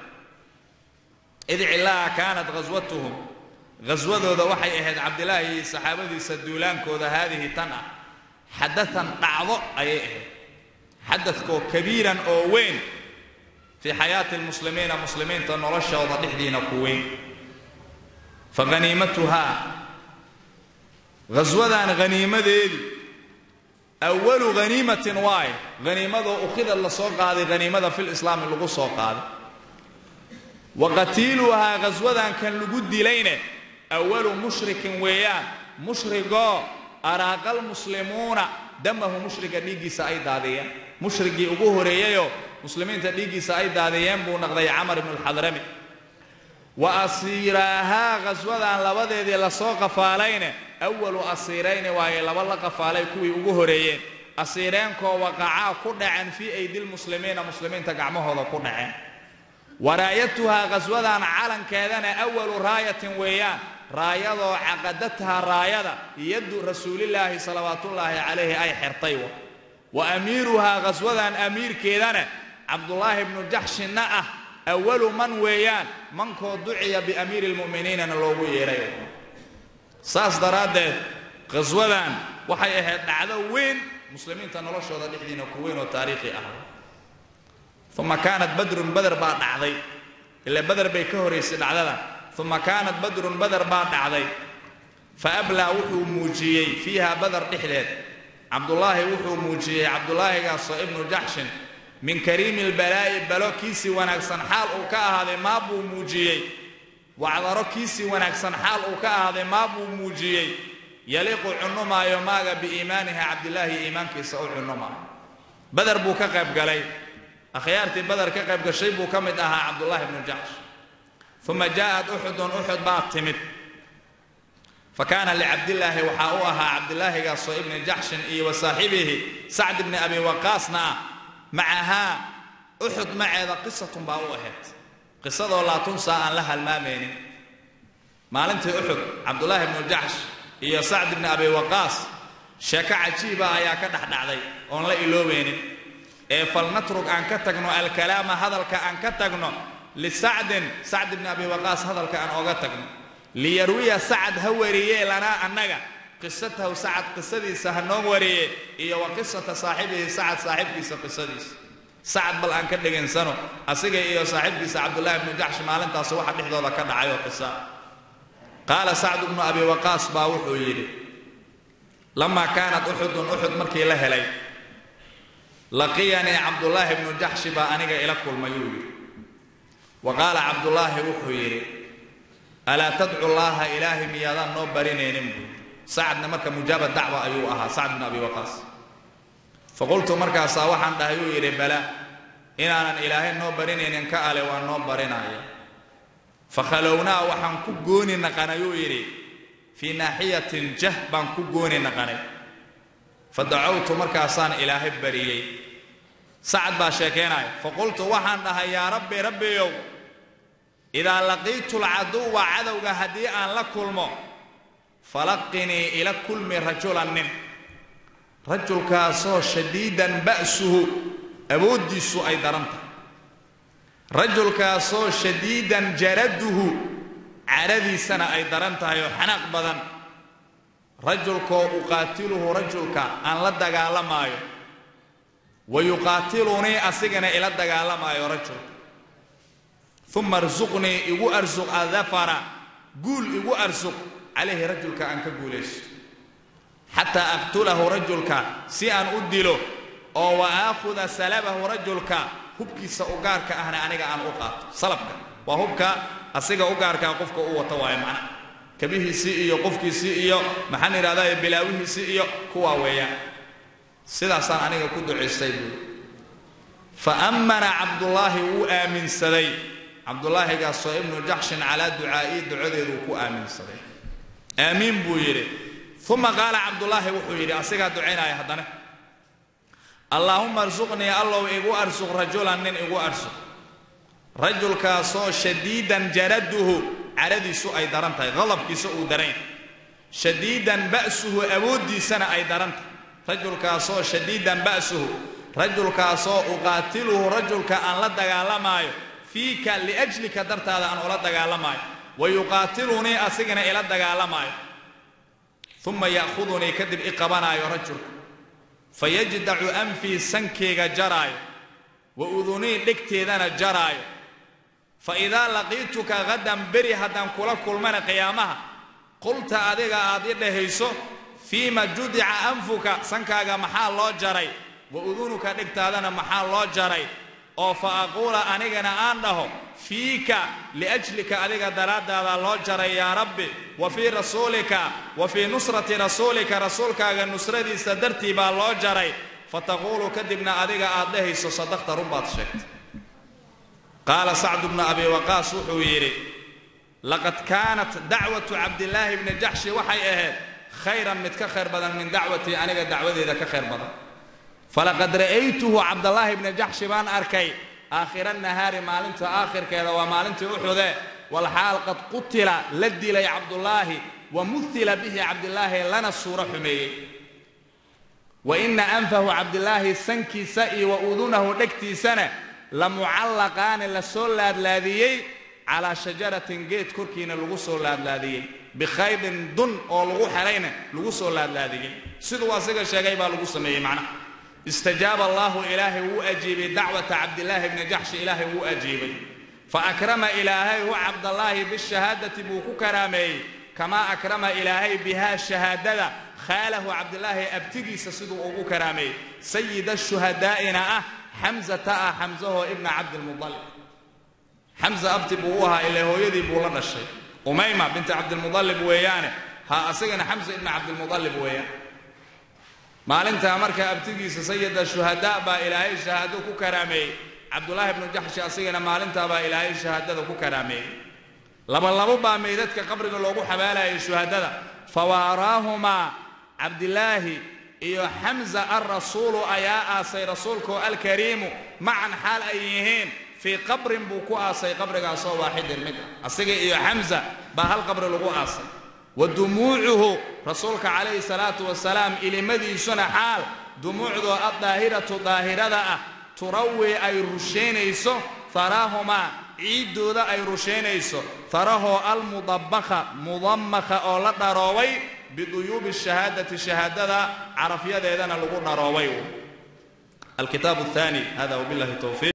id cillaha kaanat ghaswatuhum ghaswadooda waxay ahayd cabdilaahi iyo saxaabadiisa duulaankooda haadihi tan ah xadaan dhacdo ayay ahayd xadadkoo kabiiran oo weyn fii xayaati lmuslimiina muslimiinta noloshooda dhexdiina ku weyn fa haniimatuhaa ghaswadan haniimadeedii awalu haniimatin waaye haniimadoo ukhidad la soo qaaday haniimada fil islaami lagu soo qaaday wa qatiiluhaa ghaswadan kan lagu dilayne awalu mushrikin weeyaan mushrigoo araaqal muslimuuna damahu mushriga dhiiggiisa ay daadiyeen mushrigii ugu horeeyeyoo muslimiinta dhiiggiisa ay daadiyeen buu naqday camar ibnu alxadrami wa asiiraahaa ghaswadan labadeedii lasoo qafaalayne awalu asiirayni waaye laba la qafaalay kuwii ugu horeeyeen asiireenkoo waqacaa ku dhaceen fii aydilmuslimiina muslimiinta gacmahooda ku dhaceen waraayatuhaa ghaswadan calankeedana awalu raayatin weeyaan raayadoo caqadathaa raayada yaddu rasuulillaahi salawaatullaahi calayhi ay xirtay wa amiiruhaa ghaswadan amiirkeedana cabdulaahi bnu jaxshinna ah awalu man weeyaan mankoo duciya biamiiri lmu'miniinana loogu yeedhay saas daraaddeed ghaswadan waxay ahayd dhacdo weyn muslimiinta noloshooda dhexdiina ku weyn oo taariikhi ah uma kaanat badrun bader baa dhacday ila bader bay ka horaysay dhacdadan uma kaanat badrun bader baa dhacday fa ablaa wuxuu muujiyey fiiha bader dhexdeed cabdulaahi wuxuu muujiyey cabdulaahigaasoo ibnu jaxshin min kariimi lbalaa'i balo kiisii wanaagsan xaal uu ka ahaaday maa buu muujiyey wacdaro kiisii wanaagsan xaal uu ka ahaaday maa buu muujiyey yaliiqu cunumaayo maaga biiimaanihi cabdilaahi iimaankiisa u cunumaayo bader buu ka qayb galay akhyaartii bader ka qayb gashay buu ka mid ahaa cabdulaahi ibnu jaxsh uma jaa'at uxudun uxud baa timid fa kaana licabdillaahi waxaa u ahaa cabdilaahigaasoo ibni jaxshin iyo wa saaxibihi sacd ibni abi waqaasna ah macahaa uxud maceeda qisatun baa u ahayd qisadoo laatunsaa aan la halmaamaynin maalintii uxud cabdulaahi ibnu jaxsh iyo sacd ibni abi waqaas sheeko cajiiba ayaa ka dhexdhacday oon la iloobaynin ee falnatrug aan ka tagno alkalaama hadalka aan ka tagno lisacdin sacd ibni abi waqaas hadalka aan ooga tagno liyarwiya sacad ha wariyee lanaa annaga qisatahu sacad qisadiisa ha noo wariye iyo wa qisata saaxibihi sacad saaxibkiisa qisadiisa sacad bal aan ka dhegaysano asiga iyo saaxiibkiisa cabdullaahi ibnu jaxsh maalintaas waxa dhexdooda ka dhacay oo qisa qaala sacd ibnu abi waqaas baa wuxuu yidhi lamaa kaanat uxudun uxud markii la helay laqiyanii cabdullaahi ibnu jaxshi baa aniga ila kulmayuu yidhi wa qaala cabdullaahi wuxuu yidhi alaa tadcu llaaha ilaahay miyaadaan noo barinaynin buu sacadna marka mujaaba dacwa ayuu ahaa sacd bin abi waqaas faqultu markaasaa waxaan dhahay uu yidhi bala inaanan ilaahay noo barinaynin ka ale waa noo barinaya fakhalownaa waxaan ku gooni naqanay uu yidhi fii naaxiyatin jah baan ku gooni naqanay fa dacawtu markaasaan ilaahay bariyey sacad baa sheekaynaya faqultu waxaan dhahay yaa rabbi rabbiyow idaa laqiitu lcaduwa cadowga haddii aan la kulmo falaqinii ila kulmi rajulan nin rajulkaasoo shadiidan ba'suhu awooddiisu ay daran tahay rajulkaasoo shadiidan jaraduhu cadhadiisana ay daran tahay oo xanaaq badan rajulkoo uqaatiluhu rajulka aan la dagaalamaayo wa yuqaatilunii asigana ila dagaalamaayo rajulka uma arsuqnii igu arsuq adafara guul igu arsuq calayhi rajulka aan ka guulaysto xataa aqtulahu rajulka si aan u dilo oo wa aakhuda salabahu rajulka hubkiisa u gaarka ahna aniga aan u qaato salabka waa hubka asiga u gaarkaa qofka u wata waayo macna kabihiisii iyo qofkiisii iyo maxaan idhahdaa bilaawihiisii iyo kuwaa weeyaan sidaasaan aniga ku ducaystay buui fa ammana cabdullaahi wuu aaminsaday cabdulaahigaasoo ibnu jaxshin calaa ducaa'ii ducadeeduu ku aaminsaday aamiin buu yidhi uma qaala cabdulaahi wuxuu yidhi asigaa ducaynaya haddana allaahuma arsuqnii allow igu arsuq rajulan nin igu arsuq rajulkaasoo shadiidan jaraduhu cadhadiisu ay daran tahay qadabkiisa uu daran yahay shadiidan ba'suhu awooddiisana ay daran tahay rajulkaasoo shadiidan ba'suhu rajulkaasoo uqaatiluhu rajulka aan la dagaalamaayo fiika liajlika dartaada aan ula dagaalamaayo wa yuqaatilunii asigana ila dagaalamaayo uma ya'khudunii kadib i qabanaayo rajulka fayajdacu anfii sankeyga jaraayo wa udunii dhegteedana jaraayo fa idaa laqiituka hadan beri haddaan kula kulmana qiyaamaha qulta adiga aad i dhahayso fiima judica anfuka sankaaga maxaa loo jaray wa udunuka dhegtaadana maxaa loo jaray oo fa aquula anigana aan dhaho fiika liajlika adiga daraaddaada loo jaray yaa rabbi wa fii rasuulika wa fii nusrati rasuulika rasuulkaaga nusradiisa dartii baa loo jaray fa taquulu kadibna adiga aad dhahayso sadaqta run baad sheegtay qaala sacdu bnu abi waqaas wuxuu yidhi laqad kaanat dacwatu cabdilaahi bni jaxshi waxay ahayd khayran mid ka khayr badan min dacwatii aniga dacwadeeda ka khayr badan falaqad ra'aytuhu cabdallaahi bni jaxshi baan arkay aakhira nahaari maalinta aakhirkeeda waa maalintii uxude walxaal qad qutila la dilay cabdullaahi wa muhila bihi cabdilaahi lana suuro xumeeyey wa ina anfahu cabdilaahi sankiisa iyo wa udunahu dhegtiisana la mucallaqaani la soo laadlaadiyey calaa shajaratin geed korkiina lagu soo laadlaadiyey bikhaydin dun oo lagu xelayna lagu soo laadlaadiyey siduu asiga sheegay baa lagu sameeyey macnaha istajaaba allaahu ilaahay wuu ajiibay dacwata cabdilaahi bni jaxshi ilaahay wuu ajiibay fa akrama ilaahay hu cabdallaahi bishahaadati buu ku karaameeyey kamaa akrama ilaahay bihaa shahaadada khaalahu cabdilaahi abtigiisa siduu ugu karaameeyey sayida shuhadaa'ina ah xamzata ah xamsahoo ibna cabdilmudalib xamza abti buu u ahaa ilaa hooyadii buu la dhashay umayma binti cabdilmudalib weeyaane ha asagana xamsa ibna cabdilmudalib weeyaan maalintaa markaa abtigiisa sayida shuhadaa baa ilaahay shahaado ku karaameeyey cabdulaahi bnu jaxshi asigana maalintaa baa ilaahay shahaadada ku karaameeyey labalabo baa meydadka qabriga loogu xabaalayay shuhadada fawaaraahumaa cabdilaahi iyo xamza alrasuulu ayaa aasay rasuulkoo alkariimu macan xaal ay yihiin fii qabrin buu ku aasay qabrigaasoo waaxidin mid ah asiga iyo xamza baa hal qabri lagu aasay wa dumuucuhu rasuulka calayhi salaatu wasalaam ilimadiisuna xaal dumuucdoo addaahiratu daahirada ah turawii ay rushaynayso haraahumaa ciiddooda ay rushaynayso harahoo almudabakha mudammakha oo la dharoobay biduyuubi shahaadati shahaadada carafyadeedana lagu dharoobay alkitaab athani hada wabillahi towfiiq